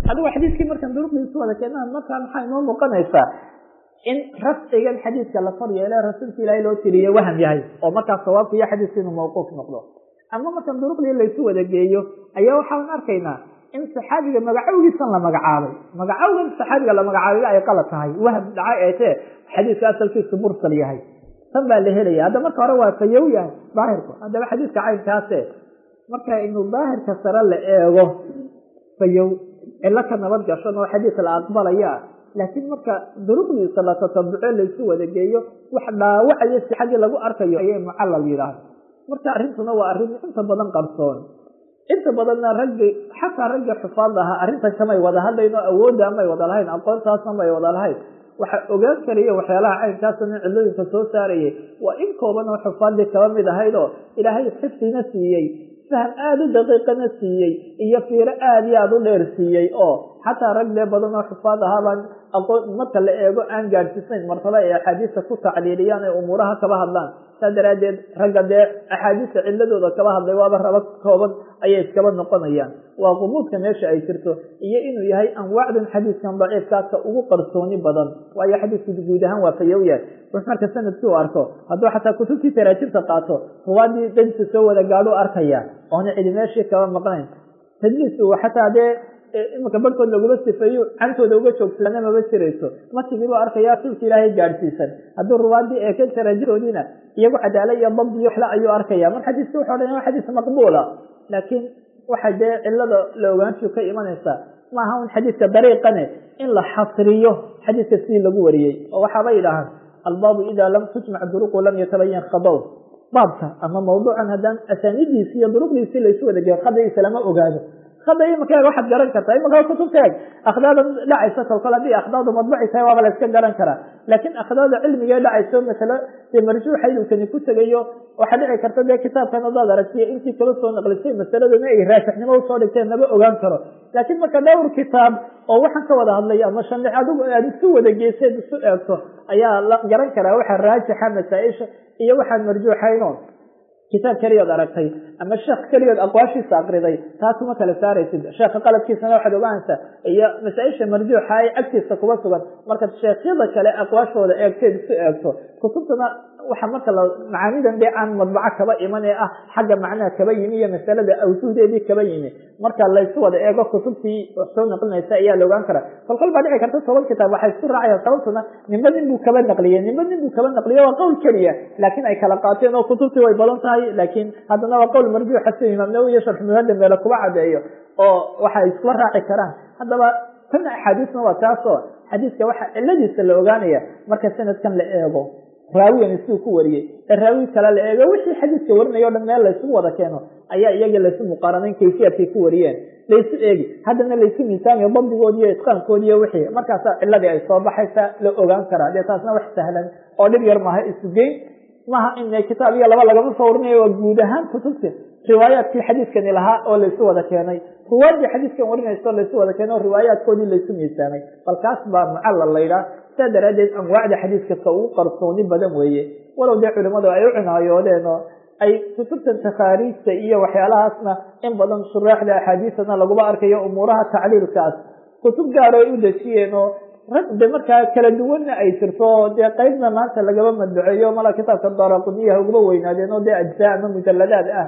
adigo xadiiskii markaan duruqdiisu wada keenaa markaa maxaa inoo muuqanaysaa in rafcigan xadiiska la far yeele rasuulka ilaahay loo tiriye waham yahay oo markaas sawaabka iyo xadiiska inuu mawquuf noqdo ama markaan duruqdii laysu wada geeyo ayaa waxaan arkaynaa in saxaabiga magacowgiisan la magacaabay magacowgan saxaabiga la magacaabay ay qalad tahay waham dhacay ay tee xadiiska asalkiisu mursal yahay tan baa la helaya hadda marka hore waa fayow yahay daahirku haddaba xadiiska caynkaase marka inuu daahirka sare la eego fayow cilo ka nabad gashan oo xadiis la aqbalaya laakiin marka duruqdiisa la tatabuco laysu wada geeyo wax dhaawacayo sixadii lagu arkayo ayay mucallal yidhaahda marka arrintuna waa arrin inta badan qarsoon inta badanna raggi xataa ragga xufaad ahaa arrintan kamay wada hadlayn oo awoodda may wada lahayn aqoontaasna may wada lahayn waxa ogaan karaya waxyaalaha caynkaasna cilooyinka soo saarayay waa in kooban oo xufaadii kaba mid ahayd oo ilaahay xifdina siiyey faham aada u daqiiqana siiyey iyo fiiro aada iyo aada u dheer siiyey oo xataa rag dee badan oo xufaad ahaabaan aqoon marka la eego aan gaadhsiisnayn martaba ay axaadiista ku tacliiliyaan ee umuuraha kaba hadlaan saa daraaddeed ragga dee axaadiista ciladooda kaba hadlay waaba raba kooban ayay iskaba noqonayaan waa qumuudka meesha ay jirto iyo inuu yahay anwaacdan xadiiskan daciifkaasa ugu qarsooni badan waayo xadiisku guud ahaan waa fayow yahay rux marka sanadkii u arko hadduu xataa kutubtii taraajibta qaato ruwaadii dhansi soo wada gaadhu arkaya oona cidi meeshii kaba maqnayn tadliis uu xataa dee imanka barhkood laguma sifeeyo cantooda uga joogsadana maba jirayso matigiibu arkaya sulka ilaahay gaadhsiisan hadduu ruwaadii eeken taraajidoodiina iyagu cadaala iyo dabdi iyo waxle ayuu arkaya mar xadiiska wuxu odhan waa xadiis maqbuula laakiin waxa dee cilada la ogaanshu ka imanaysaa maaha un xadiiska dariiqane in la xasriyo xadiiska sidii lagu wariyey oo waxaaba yidhaahaan albaabu ida lam tujmac duruqu lam yatabayan khadow baabka ama mawduucan haddaan asaanidiisi iyo duruqdiisii laysu wada geeyo khadaiisa lama ogaado hada imanka waxaad garan kartaa imanka kutubta eg akhdaada dhacaysa kolkol haddii akhdaadu madbuci tahay waaba la iska garan karaa laakiin akhdaada cilmigee dhacayso masale dee marjuuxa idulkani ku tegayo waxaa dhici karta dee kitaabkan hadaad aragtiyo intii kala soo naqlisay masaladana ay raasixnimo usoo dhigteen lama ogaan karo laakiin marka dhowr kitaab oo waxaan ka wada hadlay ama shandix adigu aad isu wada geeseed isu eegto ayaa la garan karaa waxa raajixa masaa-isha iyo waxaan marjuuxayno kitaab keliyood aragtay ama sheekh keliyood aqwaashiisa akriday taa kuma kala saaraysid sheekha qaladkiisana waxaad ogaanaysaa iyo masaa-isha marjuuxa ay agtiisa kuba sugan markaad sheekhyada kale aqwaashooda eegteed isu eegto kutubtana waxa marka la macaanidan dee aan madbaco kaba iman ee ah xagga macnaha kaba yimi iyo masalada awsuudeedii kaba yimi marka laysu wada eego kutubtii soo naqlinaysa ayaa la ogaan karaa kolkol baa dhici karta toban kitaab waxay isku raacayaan sababtuna nimba nin buu kaba naqliyey nimba nin buu kaba naqliye waa qowl keliya laakiin ay kala qaateen oo kutubtii way badan tahay laakiin haddana waa qowl marjuuxa si imaam nawowi iyo sharx muhada meele kuba cadeeyo oo waxa ay iskula raaci karaan haddaba tan axaadiisna waa taasoo xadiiska waxa ciladiisa la ogaanaya marka sanadkan la eego raawigan siduu ku wariyey ee raawi kale la eego wixii xadiiska warinaya o dhan meel laysugu wada keeno ayaa iyaga laysu muqaaranayn kayfiyaadkay ku wariyeen laysu eegi haddana laysu miisaamiyo dabdigoodi iyo itqaankoodi iyo wixii markaasaa ciladii ay soo baxaysa la ogaan karaa dee taasna wax sahlan oo dhib yar maaha isugeyn maaha in kitaab iyo laba lagama soo warinayo waa guud ahaan kutubta riwaayaadkii xadiiskani lahaa oo laysu wada keenay ruwaadii xadiiskan warinayso laysu wada keenay oo riwaayaadkoodii laysu miisaamay bal kaas baa mucallal laydhaa saa daraaddeed anwaacda xadiiska ka ugu qarsooni badan weeye walow dee culimadu ay u cinaayoodeen oo ay kutubtan takhaariijta iyo waxyaalahaasna in badan shuraaxda axaadiisana laguma arkayo umuuraha tacliilkaas kutub gaar oo ay u dejiyeen oo rag de markaa kala duwanna ay jirto oo dee qeybna maanta lagaba madbaceeyo mala kitaabka daraquniyaha uguma weynaadeen oo dee ajzaa ama mujaladaad ah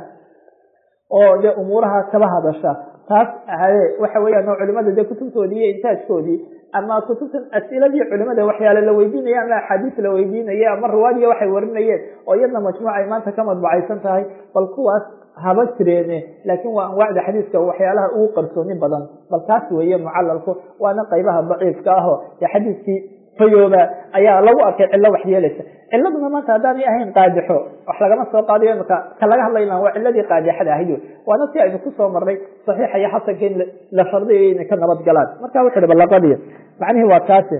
oo dee umuuraha kaba hadasha taas ahaye waxa weeyaan oo culimada dee kutubtoodii iyo intaajkoodii ama kutubtan asiladii culimada waxyaale la weydiinaya ama axaadiis la weydiinaya ama ruwaadiya waxay warinayeen oo iyadna majmuuc ay maanta ka madbacaysan tahay bal kuwaas haba jireene laakiin waa anwaacda xadiiska waxyaalaha ugu qarsooni badan bal kaas weeye mucalalku waana qaybaha daciifka aho dee xadiiskii fayooba ayaa lagu arkay cillo wax yeelaysa ciladuna maanta haddaanay ahayn qaadixo wax lagama soo qaadayo imaka ka laga hadlayna waa ciladii qaadixada ahayd waana si aynu kusoo marnay saxiixa iyo xasanka in la shardiyayo inay ka nabad galaan marka wuxu uhi balaqadii macnihii waa kaasi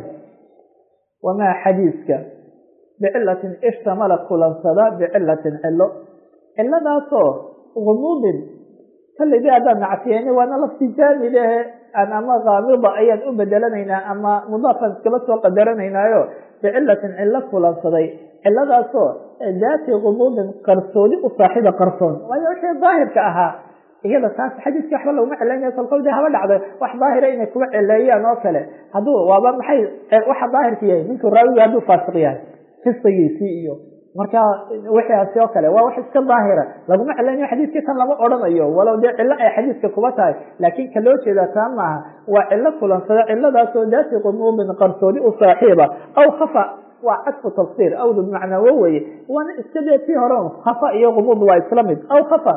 wamaa xadiiska bicilatin ishtamala kulansada bicilatin cilo ciladaasoo gumuudin kaligii haddaan nacsiyeena waana lafti jaamid ahe aan ama kaamida ayaan u bedelanaynaa ama mudaafan iskaba soo qadaranaynaayo bicilatin cilo kulansaday ciladaasoo daati gumuudin qarsoodi u saaxiiba qarsoon waayo wixii daahirka ahaa iyada taas xadiiskii waxba laguma cilaynaya kolkol de haba dhacdo wax daahira inay kuga cileeyaan oo kale hadduu waaba maxay waxa daahirka yahay ninku raawiga hadduu faasiq yahay fisqigiisii iyo marka wixiaasi oo kale waa wax iska daahira laguma cilaynayo xadiiskii tan lama odhanayo walow dee cilo ay xadiiska kuba tahay laakin ka loo jeeda taa maaha waa cilo kulansada ciladaasoo daati qumuubin qarsoodi u saaxiiba aw khafa waa cadfu tafsir awdu bimacnaawo weye waana iska dee tii hore khafa iyo qumuud waa isla mid aw khafa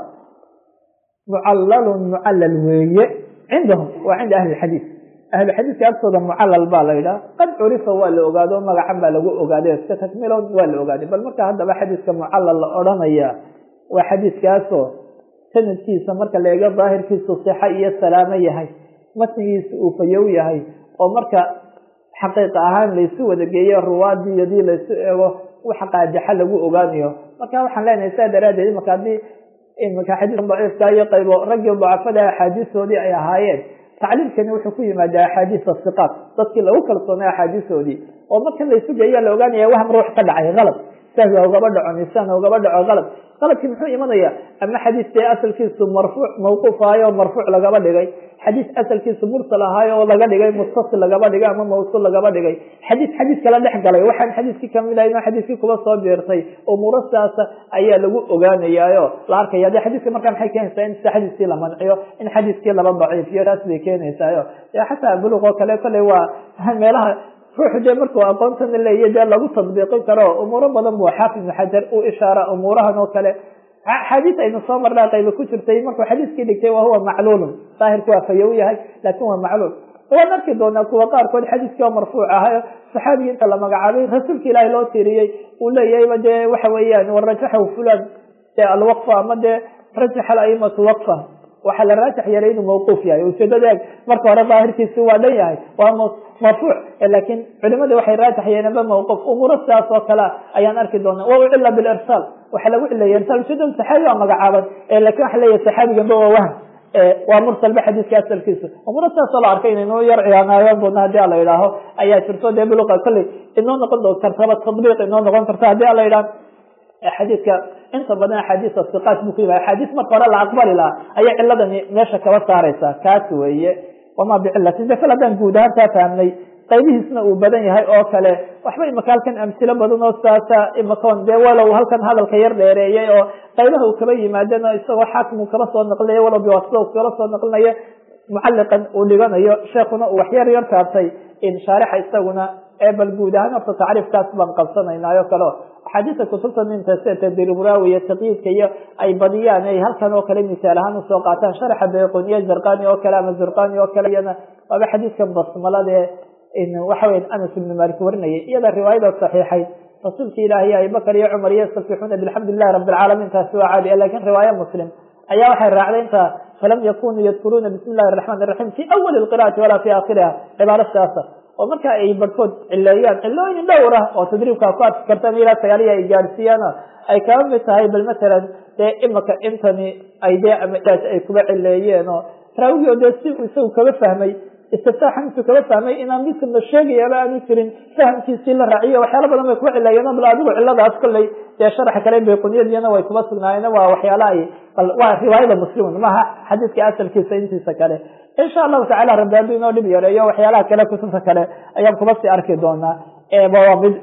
mucalalun mucallal weeye cindahum waa cinda ahli xadiis ahlu xadiiska agtooda mucallal baa la yidhaha qad curifa waa la ogaado magacan baa lagu ogaaday iska takmilood waa la ogaaday bal marka haddaba xadiiska mucallal la odhanaya waa xadiiskaasoo sanadkiisa marka la eego daahirkiisu sixa iyo salaamo yahay matnigiisa uu fayow yahay oo marka xaqiiqa ahaan laysu wada geeyo ruwaadii hadii laysu eego waxa qaadixa lagu ogaanayo marka waxaan leenahay saa daraadeed imaka haddii imaka xadiiska daciifka iyo qaybo raggii dacafada axaadiistoodii ay ahaayeen tacliilkani wuxuu ku yimaadaa axaadiis asiqaat dadkii lagu kalsoonay axaadiisoodii oo markan laysu geeya la ogaanaya wahm ruux ka dhacay qalab sahwi ugaba dhaco nisaan ugaba dhaco qalab qalabkii muxuu imanaya ama xadiis dee asalkiisu marfuuc mawquuf ahayo marfuuc lagaba dhigay xadiis asalkiisu mursal ahaayo oo laga dhigay muttasil lagaba dhigay ama mawsuul lagaba dhigay xadiis xadiis kala dhex galay waxaan xadiiskii kamid ahayn oo xadiiskii kuba soo biirtay umuuro sidaasa ayaa lagu ogaanayaayo la arkaya de xadiiska markaa maxay keenaysaa in xadiiskii la manciyo in xadiiskii laba daciifiyo taas bay keenaysaayo xataa buluq oo kale kolley waa meelaha ruuxu dee markuu aqoontan leeya dee lagu tadbiiqin karo umuuro badan buu xaafid ibnu xajar u ishaara umuurahan oo kale xadiis aynu soo marnaa qayba ku jirtay markuu xadiiskii dhigtay wa huwa macluulun daahirku waa fayow yahay laakin waa macluul waan arki doonaa kuwa qaarkood xadiiskii oo marfuuc ahayo saxaabigii inta la magacaabay rasuulka ilaahi loo tiriyey uu leeyahayba dee waxa weeyaan warajaxahu fulan dee alwaqfa ama dee rajaxa alaimatu waqfa waxaa la raajax yeelay inuu mawquuf yahay ujeedada eeg marka hore daahirkiisi waa dhan yahay waa marfuuc laakin culimada waxay raajax yeeleenba mawquuf umuuro sidaas oo kale ayaan arki doonaa wa ucila bilirsaal waxaa lagu cileeya irsaal ujeedada saxaabi waa magacaaban lakin waxa leeyahay saxaabiganba waa wahm waa mursalba xadiiska asalkiisa umuuro sidaasoo la arkay inaynu yar ciyaanaayan doona hadii ala yidhaaho ayaa jirto dee biluqa kolley inoo noqon do kartaba tadbiiq inoo noqon karta hadii ala yidhaha xadiidka inta badan axaadiis asiqaat buu ku yimad axaadiis marka hore la aqbali lahaa ayaa ciladani meesha kaba saaraysa kaas weeye wamaa bicilatin de kal haddaan guud ahaan taa fahmnay qaybihiisna uu badan yahay oo kale waxba imaka halkan amsilo badan oo saasa imakoon dee walow halkan hadalka yar dheereeyay oo qaybaha uu kaba yimaadeen oo isagoo xaakim uu kaba soo naqlinayo walow biwasida uu kaba soo naqlinayo mucaliqan uu dhiganayo sheekuna uu waxyar yar taabtay in shaarixa isaguna ee bal guud ahaan horta tacriifkaas baan qabsanaynayo kale axaadiista kutubta ninta sida tadriburawi iyo taqyiidka iyo ay badiyaan ay halkan oo kale misaal ahaan usoo qaataan sharaxa bayquniya zarqani oo kale ama zurqani oo kale iyana waaba xadiidkan basmalade waxa weya anas ibnu malik warinayay iyada riwaayada saxiixayd rasuulka ilaahi abibakar iyo cumar yastabixuuna bilxamdu lilahi rabi alcaalamiin taasi waa caadi lakin riwaaya muslim ayaa waxay raacday inta falam yakunuu yadkuruuna bismi illahi araxmaan iraxiim fi awali lqira'ati walaa fi aakhiriha cibaaro sidaasa oo marka ay barhkood cileeyaan cilooyin dhowr ah oo tadriibkaa ku adki kartaan ilaa sagaaliya ay gaadhsiiyaan ay kaba mid tahay bal matalan dee imaka intani ay dee amaas ay kuba cileeyeen oo raawigii oo dee si isagu kaba fahmay istiftaaxan intuu kaba fahmay inaan midkan la sheegayaaba aanu jirin fahamkiisii la raaciyo waxyaala badan bay kuba cileeyeen bal adigu ciladaas kolley dee sharaxa kale bayquniyadiyana way kuba sugnaayeen waa waxyaala ay bal waa riwaayada muslimun maaha xadiidka asalkiisa intiisa kale insha allahu tacala rabbi hadduu inoo dhib yareeyo waxyaalaha kale kutubta kale ayaan kuba sii arki doonaa waa mid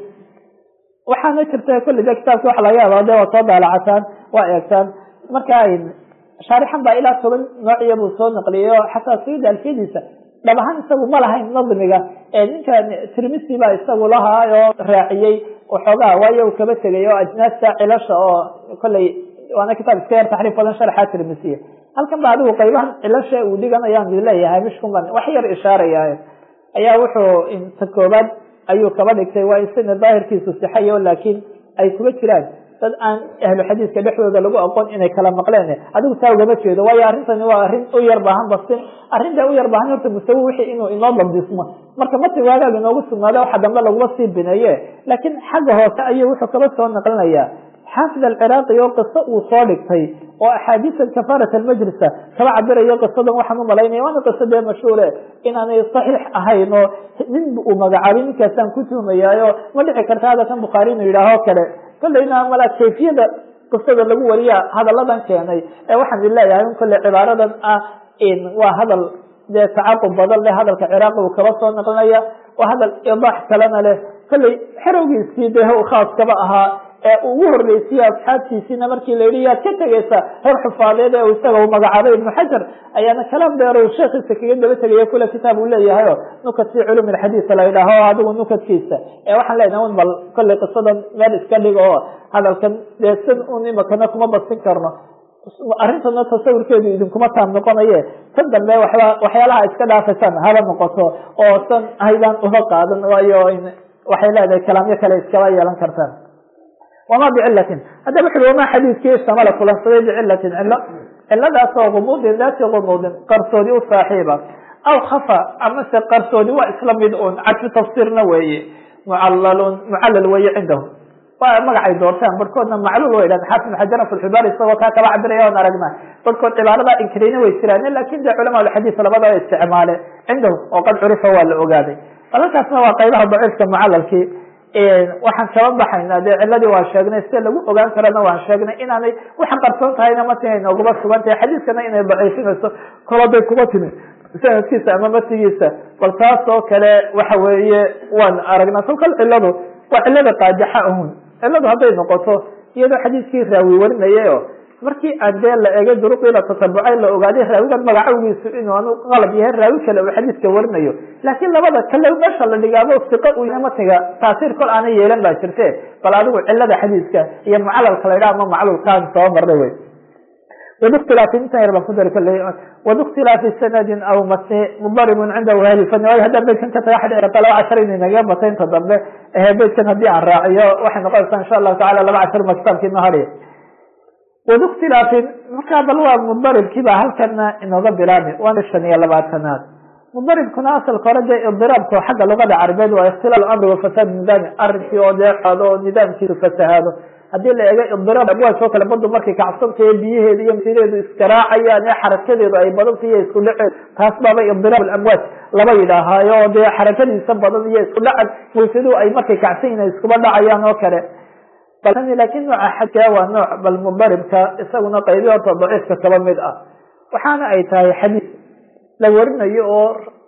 waxaana jirta kulli de kitaabka waxa laga yaaba de waa soo daalacataan waa eegtaan marka shaarixan baa ilaa toban noociya buu soo naqliyay oo xataa sayid alfiyadiisa dhab ahaan isagu ma lahayn nadmiga ninka tirmisi baa isagu lahaa oo raaciyey waxoogaa waayo uu kaba tegay oo ajnaasta cilasha oo kolley waana kitaab iska yar taxriif badan sharxa tirmisiya halkan ba adigu qaybahan cilasha uu dhiganayaan leeyahay mishkun ban wax yar ishaaraya ayaa wuxuu ta koobaad ayuu kaba dhigtay waa isina daahirkiisu sixayo laakiin ay kuga jiraan dad aan ahlu xadiiska dhexdooda lagu aqoon inay kala maqleen adigu taa ugama jeedo waayo arrintani waa arrin u yar baahan basin arrinta u yar baahan horta musawi wixii inuu inoo dabdismo marka mati waagaaga inoogu sugnaada waxa dambe laguma sii bineeye laakiin xagga hoose ayuu wuxuu kaba soo naqlinaya xaafid alciraaqi oo qiso uu soo dhigtay oo axaadiisa kafaarat almajlisa kaba cabirayo qisadan waxaan u malaynaya waana qiso dee mashhuure inaanay saxiix ahayn oo nin uu magacaabay ninkaasaan ku tuhmayaayo ma dhici karta hadalkan bukhaari inuu yidhaaho kale kolleyna mala kayfiyada qisada lagu wariya hadalladan keenay ee waxaan idin leeyahay in kolle cibaaradan ah waa hadal dee tacaqub badan leh hadalka ciraaqi uu kaba soo naqlinaya waa hadal idaax kalena leh kolley xerowgiisii dee khaaskaba ahaa ee ugu horreysiyey asxaabtiisiina markii la yidhi yaad ka tegeysa reer xufaadeed ee isaga u magacaabay ibnu xajar ayaana kalaam dheer sheekhiisa kaga daba tegaya kule kitaab uu leeyahay o nukat fi culum alxadiis la yidhaaho adigu nukadkiisa ee waxaan leenahay un bal kolley qisadan meel iska dhigo oo hadalkan dee sid un imakana kuma basin karno arrintana tasawurkeedu idinkuma taam noqonaye tan dambe waxba waxyaalaha iska dhaafaysaan haba noqoto oo san haydaan uga qaadan waayo waxay leedahay kalaamyo kale iskaba yeelan kartaan wama bicilatin haddaba wuxu wama xadiiskii istamala kulansaday bicilatin cilo ciladaasoo gumuudin daati gumuudin qarsoodi u saaxiiba aw khafa amase qarsoodi waa isla mid un cadfi tafsiirna weeye mucalalun mucallal weeye cindahu waa magacay doortaan barhkoodna macluul way dhahan xaafid xajaran filxibaar isagoo kaa kaba cabiraya on aragna barhkood cibaarada inkirayna way jiraan lakin de culama alxadiis labadaba isticmaale cindahu oo qad curifa waa la ogaaday balalkaasna waa qaybaha daciifka mucalalkii waxaan kaba baxaynaa dee ciladii waan sheegnay sida lagu ogaan karana waan sheegnay inaanay waxaan qarsoon tahayna matina nooguma sugan tahay xadiiskana inay daciifinayso koladay kuma timi sanadkiisa ama matigiisa bal taas oo kale waxa weeye waan aragnaa kolkal ciladu waa cilada qaajaxa ahun ciladu hadday noqoto iyadoo xadiiskii raawi warinayay o markii aan dee la egay duruqii la tatabucay la ogaaday raawigan magacawgiisu inuu anu qalab yahay raawi kale uu xadiiska warinayo laakiin labada kale meesha la dhigaabo siqo u matiga taasiir kol aanay yeelan baa jirte bal adigu cilada xadiiska iyo mucalalka la ydhaha ama macluulkaan soo marnay wey wbاktilaafi intan yar baan ku dari kale wbاktilaafi sanadin aw mase mudaribun cindahu ahli fani waayo haddaan beydkan ka taga xadhi karta laba cashar inay naga bata inta dambe ehe beydkan haddii aan raaciyo waxay noqonaysaa insha allahu tacala laba cashar ma kitaabkii noo hadhiya wbاktilaafin markaa bal waa mudaribkii ba halkana inooga bilaabmi waana shan iyo labaatanaad mudaribkuna asalka hore dee idiraabko xagga luqada carabeed waa ikhtilaal amri wafasaad nidaami arrinkii oo deexaado oo nidaamkiisu fasahaado haddii la eego idiraab amwaaj oo kale badu markay kacsantayo biyaheedu iyo masireedu iskaraacayaan ee xarakadeedu ay badanta iyo isku dhaceed taas baaba idiraab amwaaj laba yidhaahaayo oo dee xarakadiisa badan iyo isku dhacan mawjadu ay markay kacsan yihin iskuba dhacayaan oo kale lakin nooca xadka waa nooc bal mudaribka isaguna qaybi horta daciifka kaba mid ah waxaana ay tahay xadiis la warinayo oo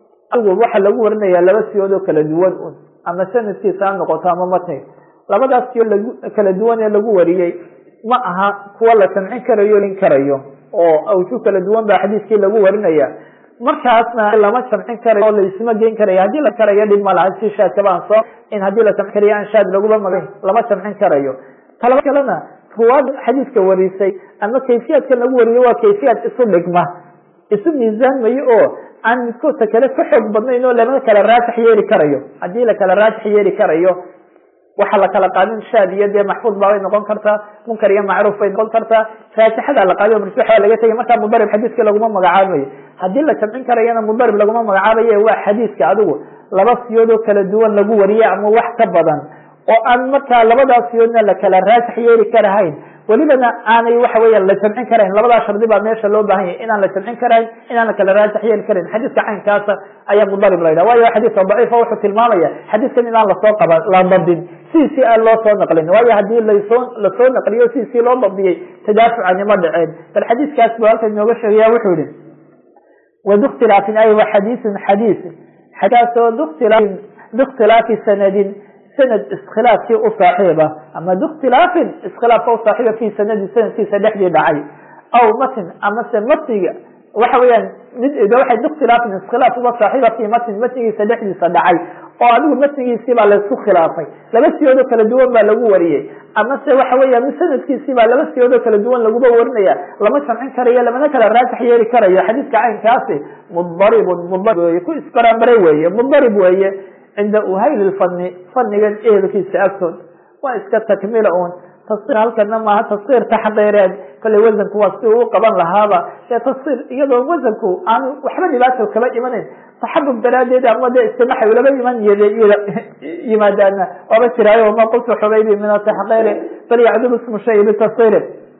waxa lagu warinaya laba siyood oo kala duwan un ama sanadkiisa ha noqoto ama matniga labadaas siyo kala duwan ee lagu wariyey ma aha kuwa la samcin karayo lin karayo oo awju kala duwan baa xadiiskii lagu warinaya markaasna lama jamcin karayo oo laisma geyn karayo haddii la karayo dhib ma laha si shaadkaba aan soo in haddii la samcin karayo aan shaad laguma magan lama jamcin karayo talaba kalena ruwaad xadiiska warisay ama kayfiyaadkan lagu wariyo waa kayfiyaad isu dhigma isu miisaanmayo oo aan midkoodka kale ka xoog badnayn oo lama kala raajix yeeli karayo haddii la kala raajix yeeli karayo waxa la kala qaadin shaad iyo dee maxfuud baabay noqon kartaa munkar iyo macruuf bay noqon kartaa raajixada la qaadiyo marjuux waa laga tegay markaa mudarib xadiiska laguma magacaabayo haddii la jamcin karayana mudarib laguma magacaabayo waa xadiiska adigu laba siyoodoo kala duwan lagu wariye ama wax ka badan oo aan markaa labadaas siyoodna la kala raajix yeeli karahayn welibana aanay waxa weeyaan la jamcin karayn labadaa shardi baa meesha loo baahan yahy inaan la jamcin karayn inaan la kala raajix yeeli karayn xadiiska caynkaasa ayaa mudarib la yidhaha waayo xadiiska daciifa wuxuu tilmaamaya xadiiskan inaan lasoo qaba la dabdin sidiisii aan loo soo naqlin waayo haddii lasoo lasoo naqliyo sidiisii loo dabdiyey tadaafucani ma dhaceen bal xadiiskaas buu halkan inooga sheegaya wuxuu yihi waduktilaafin ay wa xadiisun xadiis xadiiskaasoo duktilaafin bikhtilaafi sanadin sanad iskhilaafkii u saaxiiba ama bikhtilaafin iskhilaafka u saaxiiba fi sanadin sanadkiisa dhexdii dhacay aw matin amase matniga waxa weeyaan mid waxay bikhtilaafin iskhilaaf uga saaxiiba fi matin matnigiisa dhexdiisa dhacay oo adigu matnigiisii baa laisku khilaafay laba siyoodoo kala duwan baa lagu wariyey amase waxa weeyaan sanadkiisii baa laba siyoodoo kala duwan laguba warinaya lama jamcin karayo lamana kala raajix yeeli karayo xadiiska caynkaasi mudaribun mudarib weye ku isbaraanbaray weeye mudarib weeye cinda uhayli lfani fanigan ehelkiisa agtood waa iska takmila un tasir halkana maaha tasir taxqiireed kolley wasanku waa si uu qaban lahaaba ee tasir iyadoo wasanku aan waxba dhibaato kaba imanayn taxabub daraadeed ama de istimaxay ulaba iman yimaadaana waaba jiraayo ma qultu xubaybi min ataxqiiri bal yacdul ismu shay bitasiri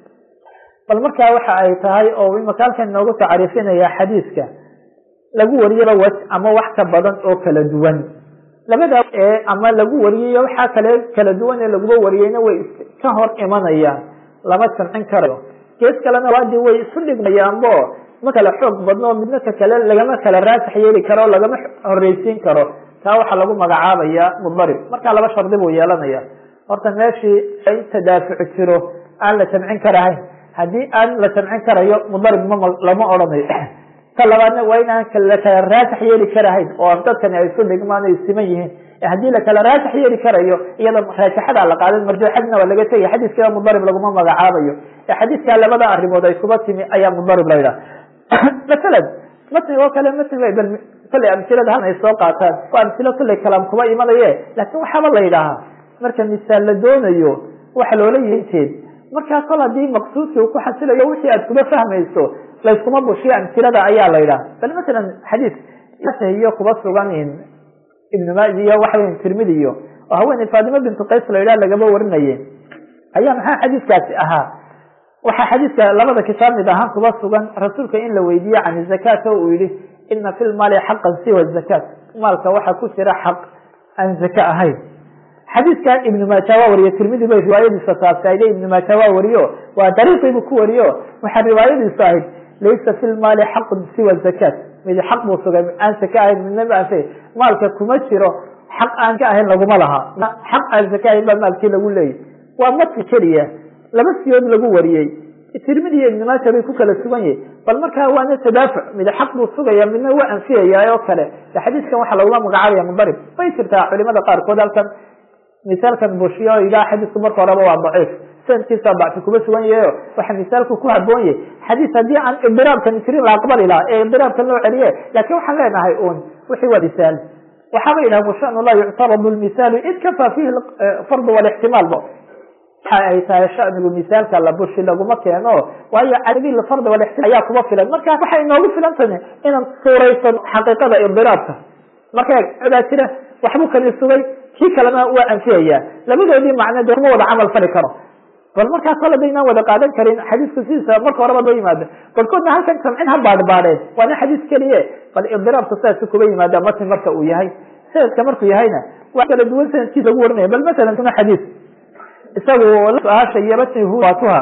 bal markaa waxa ay tahay oo imaka halkan inoogu tacriifinaya xadiiska lagu wariyaba waj ama wax ka badan oo kala duwan labada ama lagu wariyayo waxaa kale kala duwan ee laguba wariyeyna way ka hor imanayaan lama jamcin karayo gees kalena waadi way isu dhigmayaanbo ma kala xoog badno midna ka kale lagama kala raasax yeeli karo lagama horeysiin karo taa waxaa lagu magacaabaya mudarib markaa laba shardi buu yeelanaya horta meeshii in tadaafuc jiro aan la jamcin karahayn haddii aan la jamcin karayo mudarib ma lama odhanayo ta labaadna waa in aan la kala raasax yeeli karahayn oo dadkani ay isu dhigmaan ay siman yihiin haddii lakala raasax yeeli karayo iyada raajaxadaa la qaadan marjuuxadna waa laga tegay xadiiska mudarib laguma magacaabayo ee xadiiskaa labada arimood ay kuba timi ayaa mudarib la yidhaha masalan matniga oo kale matniga bal kolley amsilada haln ay soo qaataan waa amsilo kolley kalaam kuba imanaye laakin waxaaba la yidhaahaa marka misaal la doonayo waxa loola yinteed markaa kol haddii maqsuudkii uu ku xasilayo wixii aad kuba fahmayso layskuma bushiyo amsilada ayaa la yidhaha bal masalan xadiis iyo kuba sugan ibn maaji iyo waxaweya tirmidi iyo oo haweeney faatimo bintu qays la yidhaha lagaba warinaye ayaa maxaa xadiiskaasi ahaa waxaa xadiiska labada kitaab mid ahaan kuba sugan rasuulka in la weydiiye can zakaat oo uu yihi ina fi lmaali xaqan siwa zakaat maalka waxaa ku jira xaq aan zaka ahayn xadiiskan ibnu maaja waa wariye tirmidi bay riwaayadiisa taasayde ibnu maaja waa wariyo waa dariiqiibu ku wariyo waxaa riwaayadiisu ahayd laysa fi lmaali xaqun siwa zakaat mid xaq buu sugay aan zaka ahayn midna ma anfay maalka kuma jiro xaq aan ka ahayn laguma laha xaq aan zaka ahayn baa maalkii lagu leeyay waa madki keliya laba siyood lagu wariyey tirmidi iyo ibnu maaja bay ku kala sugan yihin bal markaa waana tadaafuc mid xaq buu sugaya midna waa anfiyaya oo kale xadiiskan waxaa laguma magacaabaya mudarib bay jirtaa culimada qaarkood halkan misaalkan bushiyo ilah xadiisku marka horeba waa daciif sanadkiisa dacfi kuma sugan yahayo waxa misaalku ku haboon yahay xadiis haddii aan idiraabkan jirin la aqbali laha ee idiraabkan loo celiye lakin waxaan leenahay un wixii waa misaal waxaaba yidhaha washan la yuctaradu lmisaalu id kafa fihi fardu walixtimaalba waxa ay tahay shanigu misaalka la bushi laguma keeno waayo cadadii fardi walixtimaal ayaa kuma filan marka waxay inoogu filan tahay inaan suuraysan xaqiiqada idiraabka marka baa jira waxbuu kani sugay kii kalena waa anfiyaya labadoodii macno de kuma wada camal fali karo bal markaa kol hadaynaan wada qaadan karin xadiisku sidiisa marka horeba loo yimaado barkoodna halkan samcin ha baadhbaadheen waana xadiis keliye bal idiraabka sidaasi kuba yimaada matn marka uu yahay sanadka markuu yahayna waa kala duwan sanadkiisa lagu warinaya bal masalan kuna xadiis isagu ahasha iyo matnihu waatuha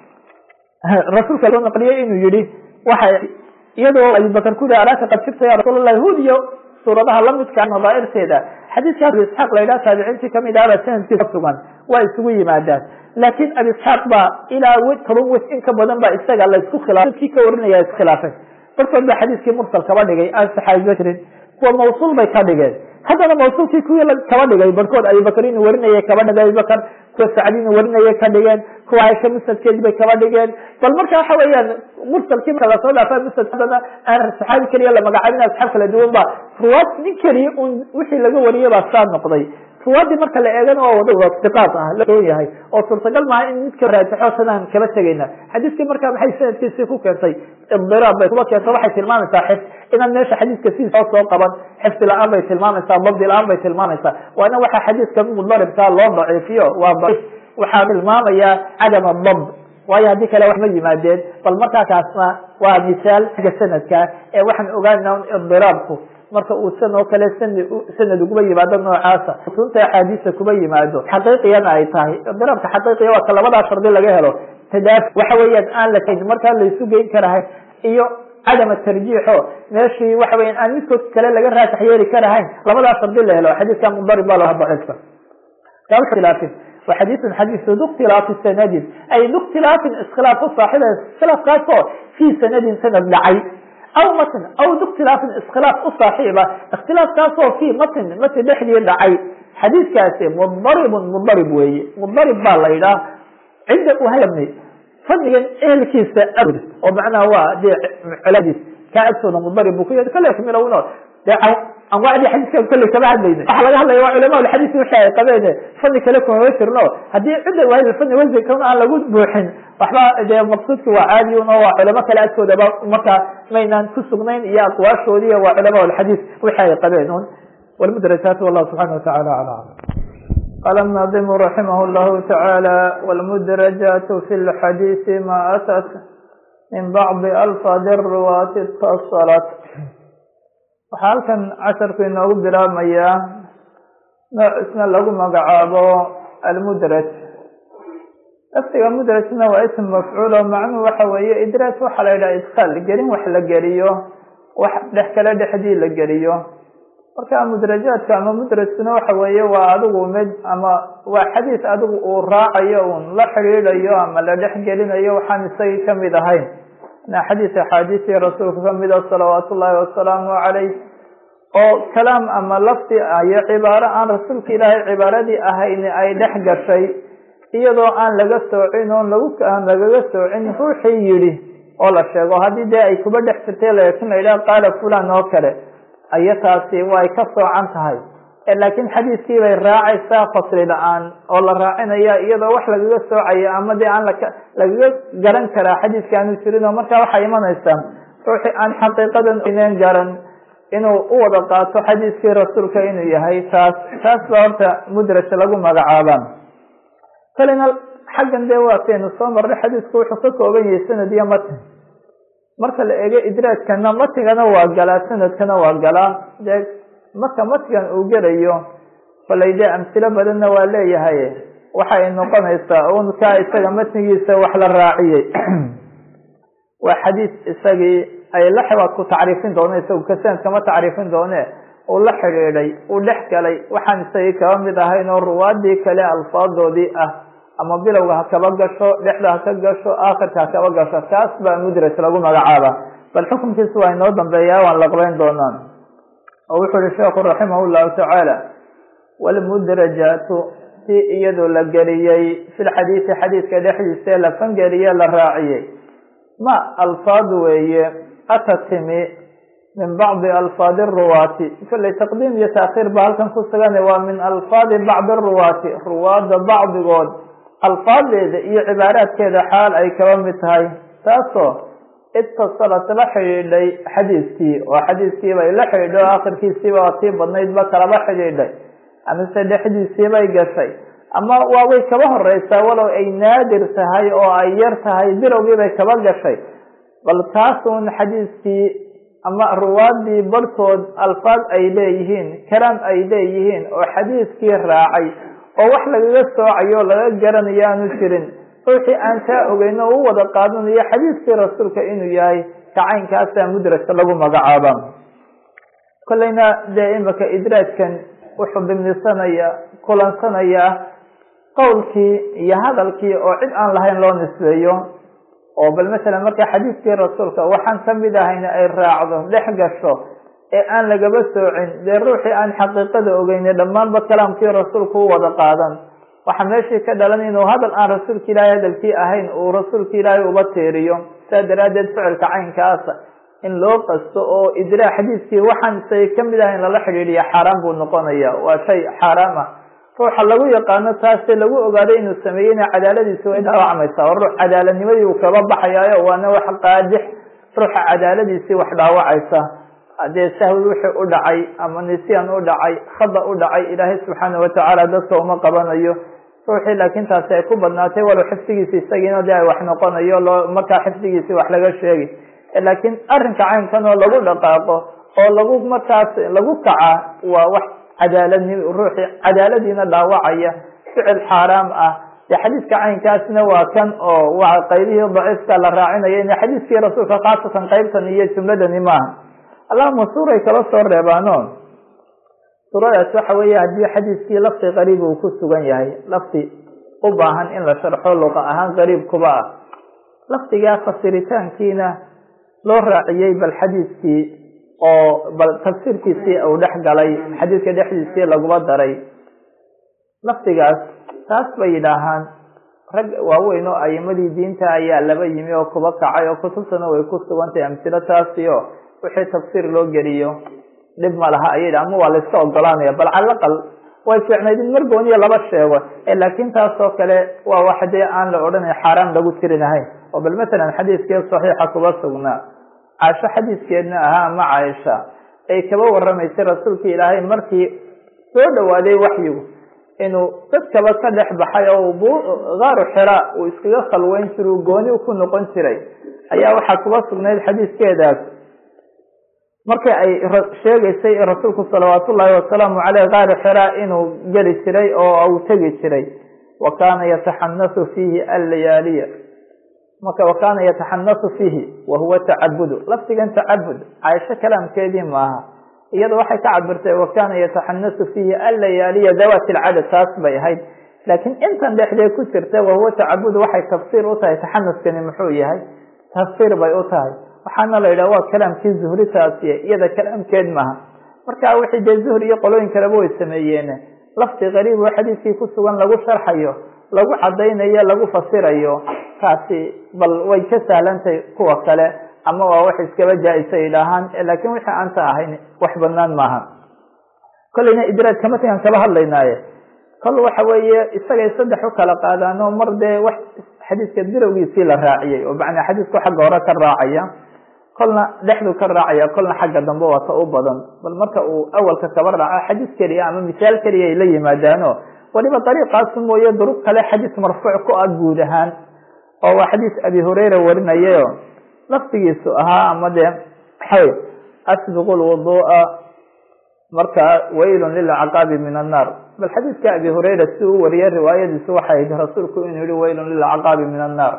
rasuulka loo naqliyey inuu yihi waxa iyadoo abubakar ku yihi alaaka qad sibta ya rasuul allah hud iyo suuradaha lamidka nadaairteeda xadiiska abi isxaaq la yidhaha taabiciintii kamid ahaba sanadkiisa sugan waa isugu yimaadaan laakin abi isxaaq baa ilaa toban wes in ka badan ba isaga la isku khilaafay kii ka warinaya iskhilaafay barkood ba xadiiskii mursal kaba dhigay aan saxaabiba jirin kuwa mawsuul bay ka dhigeen haddana mawsuulkii kuwii kaba dhigay barkood abubakar inuu warinaya kaba dhigay abubakar kuwa sacdi inuu warinaya ka dhigeen kuwa aisha musnadkeedi bay kaba dhigeen bal marka waxa weeyaan mursalkii marka lasoo dhaafa musnad haddana aan saxaabi keliya la magacaabin asxaab kala duwan ba ruwaad nin keliya un wixii laga wariyay baa saa noqday ruwaadii marka la eegana oo wada iqaad ah laoon yahay oo suurtagal maaha in midka raajixo sanaan kaba tegayna xadiiskii marka maxay sanadkiisii ku keentay idiraab bay kuba keento waxay tilmaamaysaa xifd inaan meesha xadiiska sidiisa soo qaban xifdi la-aan bay tilmaamaysaa dabdi la-aan bay tilmaamaysaa waana waxaa xadiiska mudaribkaa loo daciifiyo waa daciif waxaa tilmaamaya cadam adabd waayo haddii kale wax ma yimaadeen bal markaa kaasna waa misaal xagga sanadka ee waxaan ogaanaa un idiraabku marka uu san oo kale sanad uguba yimaado noocaasa usunta axaadiisa kuba yimaado xaqiiqiyana ay tahay idiraabka xaqiiqiya waa ka labadaa shardi laga helo tadaaf waxa weeyaan aan la kayn markaa laysu geyn karahay iyo cadam tarjiixo meeshii waxa weya aan midkood kale laga raasax yeeli karahayn labadaa shardi la helo xadiiska mudarib baa laha daciifka khilaafin wa xadiisun xadiisu duktilaafi sanadin ay duktilaafin iskhilaaf u saaxiba iskhilaafkaasoo fii sanadin sanad dhacay aw matn aw duktilaafin iskhilaaf u saaxiiba ikhtilaafkaasoo fii matn matn dhexdii dhacay xadiiskaasi mudaribun mudarib weeye mudarib baa la yidhaha cidda uhayabni fadligan ehelkiisa awd oo macnaha waa dee culadiis kaa agtooda mudarib buu ku yahay kale milowno dee anwaacdii xadiiska kolley kama hadlayna waxa laga hadlaya waa culama alxadiis wixii ay qabeen fadli kale kuma jirno haddii cidda waahid fadli wasinkan aan lagu buuxin waxba dee maqsuudki waa caadi un oo waa culamo kale agtoodaba markaa maynaan ku sugnayn iyo aqwaashoodii waa culama alxadiis wixii ay qabeen un walmudrasaat wallahu subxana watacala ala aclam قال الناظم رحمه الله تعالى والمدرجات في الحديث ما أتت من بعض ألفاظ الرواة اتصلت waxaa halkan casharku inoogu bilaabmayaa nooc isna lagu magacaabo almudraj lafdiga mudrajna waa ism mafcuul oo macnuhu waxa weeye idraaj waxaa la yidhaha idkaal gelin wax la geliyo wax dhex kale dhexdii la geliyo marka mudrajaadka ama mudrajkuna waxa weeye waa adigu mid ama waa xadiis adigu uu raacayo un la xidhiidhayo ama la dhex gelinayo waxaan isagii kamid ahayn na xadiis axaadiistii rasuulka kamida salawaatu ullaahi wasalaamu calayh oo kalaam ama lafdi iyo cibaaro aan rasuulka ilaahay cibaaradii ahayn ay dhex gashay iyadoo aan laga soocin oon lagu aan lagaga soocin ruuxii yidhi oo la sheego haddii dee ay kuba dhex jirtay laakiin la yidhaha qaala fulan oo kale aya taasi way ka soocan tahay laakiin xadiiskii bay raacaysaa fasli la-aan oo la raacinaya iyadoo wax lagaga soocaya ama dee aan lagaga garan karaa xadiiska aanu jirin oo markaa waxay imanaysaa ruuxii aan xaqiiqadan ineen garan inuu u wada qaato xadiiskii rasuulka inuu yahay taas taas baa horta mudraj lagu magacaabaa kalina xaggan dee waataynu soo marnay xadiisku wuxuu ka kooban yahay sanad iyo matin marka la eego idraajkana matigana waa galaa sanadkana waa galaa dee marka matigan uu gelayo kolay dee amsilo badanna waa leeyahay waxay noqonaysaa unkaa isaga matnigiisa wax la raaciyey waa xadiis isagii ay la xibaad ku tacriifin doone isagu ka sanadkama tacriifin doone uu la xidhiidhay uu dhex galay waxaan isagii kaba mid ahayn oo ruwaadii kale alfaadoodii ah ama bilowga ha kaba gasho dhexda ha ka gasho aakhirka ha kaba gasho kaas baa mudraj lagu magacaaba bal xukunkiisa waa inoo dambeeyaa waan laqbeyn doonaan oo wuxuu yihi sheekhu raximah llahu tacaala walmudrajaatu si iyadoo la geliyey fi lxadiisi xadiiska dhexdiisa la fangeliye la raaciyey ma alfaad weeye ata timi min bacdi alfaadi ruwaati kolley taqdiim iyo taakhiir ba halkan ku sugan waa min alfaadi bacdi ruwaati ruwaada bacdigood alfaadeeda iyo cibaaraadkeeda xaal ay kaba mid tahay taasoo itasalat la xidhiidhay xadiiskii oo xadiiskii bay la xidhiidhay oo akhirkiisiiba waa tii badnaydba kalaba xidhiidhay amase dhexdiisiibay gashay ama waa way kaba horeysaa walow ay naadir tahay oo ay yar tahay bilowgiibay kaba gashay bal taasun xadiiskii ama ruwaadii barhkood alfaad ay leeyihiin kalaam ay leeyihiin oo xadiiskii raacay oo wax lagaga soocayo laga garanayo aanu jirin ruuxii aan kaa ogeyn oo u wada qaadanayo xadiiskii rasuulka inuu yahay kacaynkaasa mudrajka lagu magacaaba kolleyna dee imika idraajkan wuxuu dimnisanaya kulansanaya qowlkii iyo hadalkii oo cid aan lahayn loo nisbeeyo oo bal masalan marka xadiiskii rasuulka waxaan kamid ahayn ay raacdo dhex gasho ee aan lagaba soocin dee ruuxii aan xaqiiqada ogeyne dhammaanba kalaamkii rasuulka u wada qaadan waxaa meeshii ka dhalan inuu hadal aan rasuulka ilaahay hadalkii ahayn uu rasuulka ilaahay uba teeriyo saa daraaddeed ficilka caynkaasa in loo qasto oo idraa xadiiskii waxaan isagay kamid ahayn lala xidhiidhiya xaaraan buu noqonaya waa shay xaaraam ah ruuxa lagu yaqaano taase lagu ogaaday inuu sameeyeyna cadaaladiisi way dhaawacmaysaa oo ruux cadaaladnimadii uu kaba baxayaayo waana wax qaadix ruuxa cadaaladiisii wax dhaawacaysa haddee sahwi wixii u dhacay ama nisyan u dhacay khada u dhacay ilaahay subxaana watacaala dadka uma qabanayo ruuxii laakiin taasi ay ku badnaatay walow xifdigiisi isagiina dee ay wax noqonayo loo markaa xifdigiisi wax laga sheegi laakiin arrinka caynkan oo lagu dhaqaaqo oo lagu markaas lagu kaca waa wax cadaaladnim ruuxii cadaaladiina dhaawacaya ficil xaaraam ah dee xadiiska caynkaasna waa kan oo waa qaybihii daciifka la raacinaya in xadiiskii rasuulka khaasatan qaybtan iyo jumladani maaha allahuma suuray kala soo reebaano suuradaas waxa weeye haddii xadiiskii lafdi qariib uu ku sugan yahay lafdi u baahan in la sharxo luqa ahaan qariib kuba ah lafdigaa fasiritaankiina loo raaciyey bal xadiiskii oo bal tafsiirkiisii uu dhex galay xadiiska dhexdiisii laguma daray lafdigaas taas bay yidhaahaan rag waaweyn oo ayimadii diinta ayaa laba yimi oo kuba kacay oo kutubtana way ku sugantahay amsilo taasi oo wixii tafsiir loo geliyo dhib ma laha ayay ama waa layska ogolaanaya bal calaqal way fiicnayd in mar gooniya laba sheego laakiin taas oo kale waa wax dee aan la odhanay xaaraan lagu tirinahayn oo bal masalan xadiiskii saxiixa kuba sugnaa caasho xadiiskeedna ahaa ama caaisha ay kaba waramaysay rasuulka ilaahay markii soo dhawaaday waxyigu inuu dadkaba ka dhex baxay oo gaaru xira uu iskaga khalweyn jira uu gooni ku noqon jiray ayaa waxaa kuba sugnayd xadiiskeedaas markii ay sheegaysay rasuulku salawaat ullaahi wasalaamu caleyh gaaru xira inuu geli jiray oo uu tegi jiray wa kaana yataxanasu fiihi allayaaliya marka wa kaana yataxanasu fiihi wa huwa tacabudu lafdigan tacabud caaisho kalaamkeedii maaha iyada waxay ka cabirtay wa kaana yataxanasu fiihi allayaaliya dawaati alcadad taas bay ahayd laakiin intan dhexdee ku jirta wahuwa tacabud waxay tafsiir u tahay taxanuskani muxuu yahay tafsiir bay u tahay waxaana la yidhaha waa kalaamkii zuhri taasiye iyada kalaamkeed maaha marka wixii dee zuhri iyo qolooyin kaleba way sameeyeen lafdi qariib oo xadiiskii ku sugan lagu sharxayo lagu cadaynayo lagu fasirayo taasi bal way ka sahlantahay kuwa kale ama waa wax iskaba jaa-isa idhaahaan laakiin wixii aanta ahayn wax banaan maaha kolleyna idraaj kama tagan kaba hadlaynaaye kol waxa weeye isagay saddex u kala qaadaano mar dee wax xadiiska dirowgiisii la raaciyey oo macnaa xadiisku xagga hore ka raacaya kolna dhexdu ka raacaya kolna xagga dambe waa ta u badan bal marka uu awalka kaba raaco xadiis keliya ama misaal keliya ay la yimaadaano waliba dariiqaas mooye duruq kale xadiis marfuuc ku ah guud ahaan oo waa xadiis abi hureyra warinayayo laftigiisu ahaa ama dee waxawey asbiqu lwudu'a marka waylun lilcaqaabi min annaar bal xadiiska abi hureyra si uu wariyay riwaayadiisu waxay ahayd rasuulku inuu yihi waylun lilcaqaabi min annaar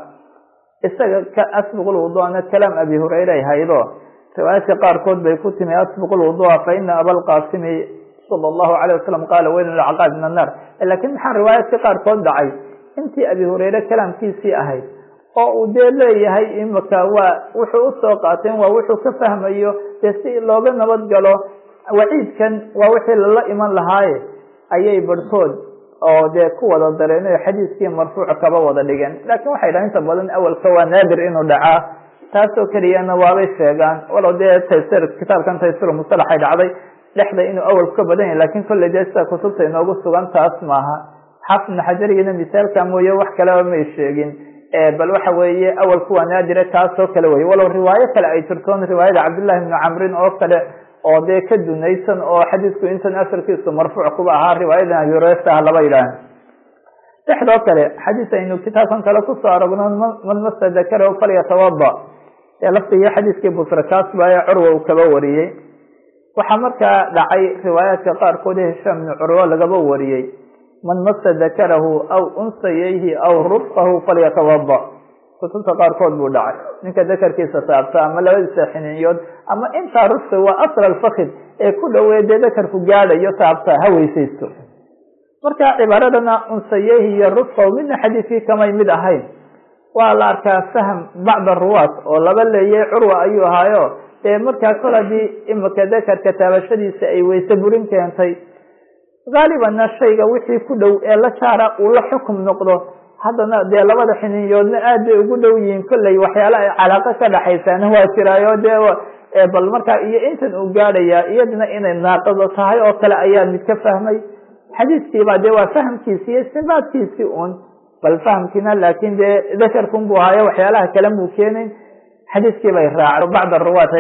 isaga ka asbiqu lwuduana kalaam abi hureyre ay haydo riwaayadka qaarkood bay ku timi asbiqu lwudua fa ina abalqaasimi sala allahu alayh wasalam qaala waylun lilcaqaabi min annaar lakiin maxaa riwaayadka qaarkood dhacay intii abi hureyre kalaamkiisii ahayd oo uu dee leeyahay imika waa wuxuu usoo qaateen waa wuxuu ka fahmayo dee si looga nabad galo waciidkan waa wixii lala iman lahaaye ayay barhkood oo dee ku wada dareen o xadiiskii marfuuc kaba wada dhigeen laakiin waxay dhahan inta badan awalka waa naadir inuu dhacaa taasoo keliyana waabay sheegaan walow dee taysir kitaabkan taysir musalaxay dhacday dhexda inuu awalku ka badan yahay lakin kolley dee sida kutubta inoogu sugan taas maaha xaafid ibnu xajarigina misaalka mooye wax kaleba may sheegin bal waxa weeye awalku waa naadire taasoo kale wey walow riwaayo kale ay jirtoon riwaayada cabdillahi ibnu camrin oo kale oo dee ka dunaysan oo xadiisku intan asalkiisu marfuuc kuba ahaa riwaayadan abi hureyra ah laba yidhaah dhexdoo kale xadiis aynu kitaabkan kale kusoo aragno man masa dakarahu falyatawada ee laftigii xadiiskii busra kaas ba ee curwa uu kaba wariyey waxaa markaa dhacay riwaayaadka qaarkood ee hishaam ibnu curwa lagaba wariyey man masa dakarahu aw unsayayhi aw rufqahu falyatawada kutubta qaarkood buu dhacay ninka dakarkiisa taabta ama labadiisa xiniinyood ama intaa rufqi waa asl alfakid ee ku dhoweey dee dakarku gaadhayo taabta ha weysaysto marka cibaaradana unsayehi iyo rufqahu midna xadiiskii kamay mid ahayn waa la arkaa fahm bacda ruwaat oo laba leeyay curwa ayuu ahaayo dee markaa kol haddii imika dakarka taabashadiisa ay weyse burin keentay haalibanna shayga wixii ku dhow ee la jaara uu la xukum noqdo haddana dee labada xiniinyoodna aad bay ugu dhow yihiin kolley waxyaala ay calaaqo ka dhaxaysaana waa jiraayo dee bal markaa iyo intan uu gaadhayaa iyadna inay naaqado tahay oo kale ayaa mid ka fahmay xadiiskiiba dee waa fahamkiisi iyo istibaadkiisii un bal fahamkiina laakin dee dakarkun buu ahaayo waxyaalaha kale muu keenayn xadiiskii bay raacay bacd aruwaat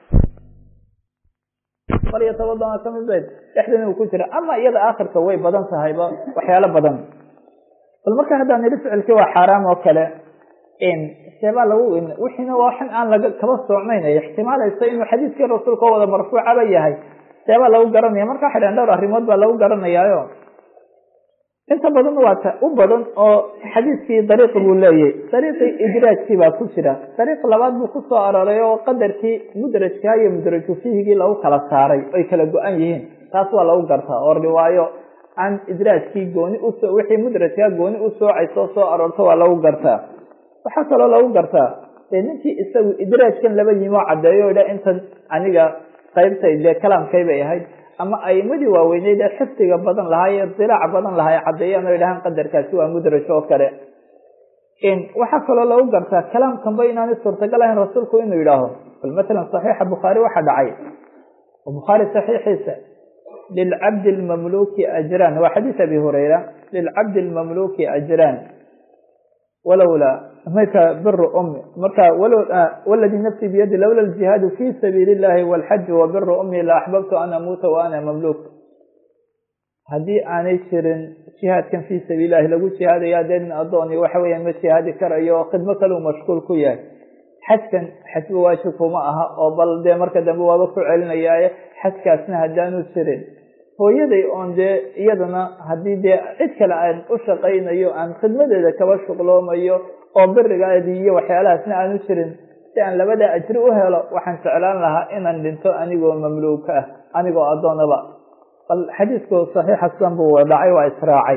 falyatawadana kamid bayd dhexdana uu ku jira ama iyada aakhirka way badan tahayba waxyaalo badan bal marka haddaan nidhi ficilkii waa xaaraam oo kale seebaa lagu wixiina waa waxan aan laga kaba soocnayn ay ixtimaalaysa inuu xadiiskii rasuulka wada marfuucaba yahay seebaa lagu garanaya marka waxay dhahan dhowr arrimood baa lagu garanayaayo inta badan waa ta u badan oo xadiiskii dariiqi buu leeyahy dariiqii idraajkii baa ku jira dariiq labaad buu kusoo arooray oo qadarkii mudrajkaa iyo mudraju fihigii lagu kala saaray oy kala go-an yihiin taas waa lagu gartaa oo riwaayo aan idraajkii gooni usoo wixii mudrajkaa gooni u soocayso soo aroorto waa lagu gartaa waxaa kaloo lagu gartaa dee ninkii isagu idraajkan laba yimoo caddeeyo idha intan aniga qaybtay dee kalaamkay bay ahayd ama aimadii waaweyneyd ee xifdiga badan lahaa ee dilaac badan lahaa caddeeyaan o idhahaan qadarkaasi waa mudraj oo kale waxaa kaloo lagu gartaa kalaamkanba inaanay suurtagal ahayn rasuulku inuu yidhaaho bal matalan saxiixa bukhaari waxaa dhacay bukhaari saxiixiisa lilcabdi lmamluki ajraan waa xadiis abi hurayra lilcabdi lmamluki ajraan walowlaa marka biru umi marka waladii nafsi biyadi lowla ljihaadu fi sabiili illahi walxaji wa biru umi la axbabtu an amuuta wa ana mamluk haddii aanay jirin jihaadkan fi sabiil ilahi lagu jihaadaya dee nin adooni waxa weya ma jihaadi karayo oo khidmo kaleu mashquul ku yahay xajkan xajba waajib kuma aha oo bal dee marka dambe waaba ku celinayaaye xajkaasna haddaanu jirin hooyaday oon dee iyadana haddii dee cid kale aan u shaqaynayo aan khidmadeeda kaba shuqloomayo oo birigaadii iyo waxyaalahaasna aan u jirin si aan labada ajri u helo waxaan jeclaan lahaa inaan dhinto anigoo mamluuka ah anigoo addoonaba bal xadiisku saxiixa sidan buu dhacay waa israacay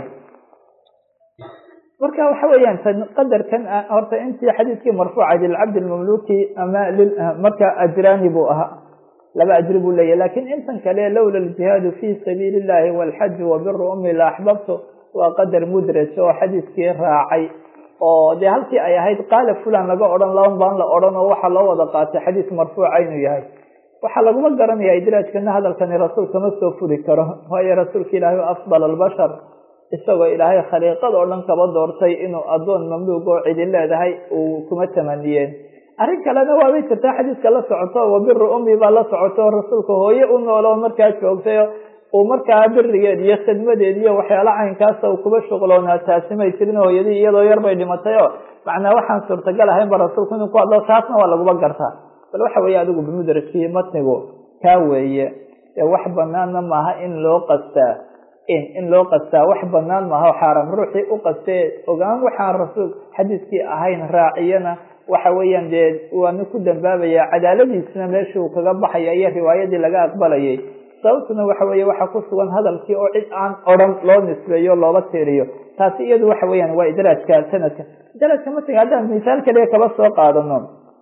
marka waxa weeyaan qadarkan horta intii xadiiskii marfuuca lilcabdi lmamluki ama marka ajraani buu ahaa laba ajri buu leeyahy lakin intan kale lowla aljihaadu fi sabiili illahi walxaju wabiru ummi la axbabtu waa qadar mudraj oo xadiiskii raacay oo dee halkii ay ahayd qaala fulan laga odhan laban baan la odhan oo waxaa loo wada qaatay xadiis marfuuca inuu yahay waxaa laguma garanaya idraajkana hadalkani rasuul kama soo furi karo waayo rasuulka ilaahay afdal albashar isagoo ilaahay khaliiqad oo dhan kaba doortay inuu addoon mamluug oo cidi leedahay uu kuma tamaniyeen arrin kalena waabay jirtaa xadiiska la socoto wabiru ummi baa la socoto rasuulka hooye u noolo markaa joogtay uu markaa birigeed iyo khidmadeed iyo waxyaala caynkaasa uu kuba shuqloonaa taasi may jirin hooyadii iyadoo yar bay dhimatay oo macnaa waxaan suurtagal ahaynba rasuulku inuu ku hadlo taasna waa laguba gartaa bal waxa weeye adigu bimudrajkii matnigu kaa weeye ee wax banaanna maaha in loo qastaa in loo qastaa wax banaan maaha xaaram ruuxii u qastee ogaan waxaan rasuul xadiiskii ahayn raaciyana waxa weeyaan dee waanu ku dambaabaya cadaaladiisna meeshii uu kaga baxaya iyo riwaayadii laga aqbalayay sababtuna waxa weeye waxaa ku sugan hadalkii oo cid aan odran loo nisbeeyo looga tiiriyo taasi iyadu waxa weeyaan waa idraajka sanadka idraajka matniga haddaan misaal kaliya kaba soo qaadano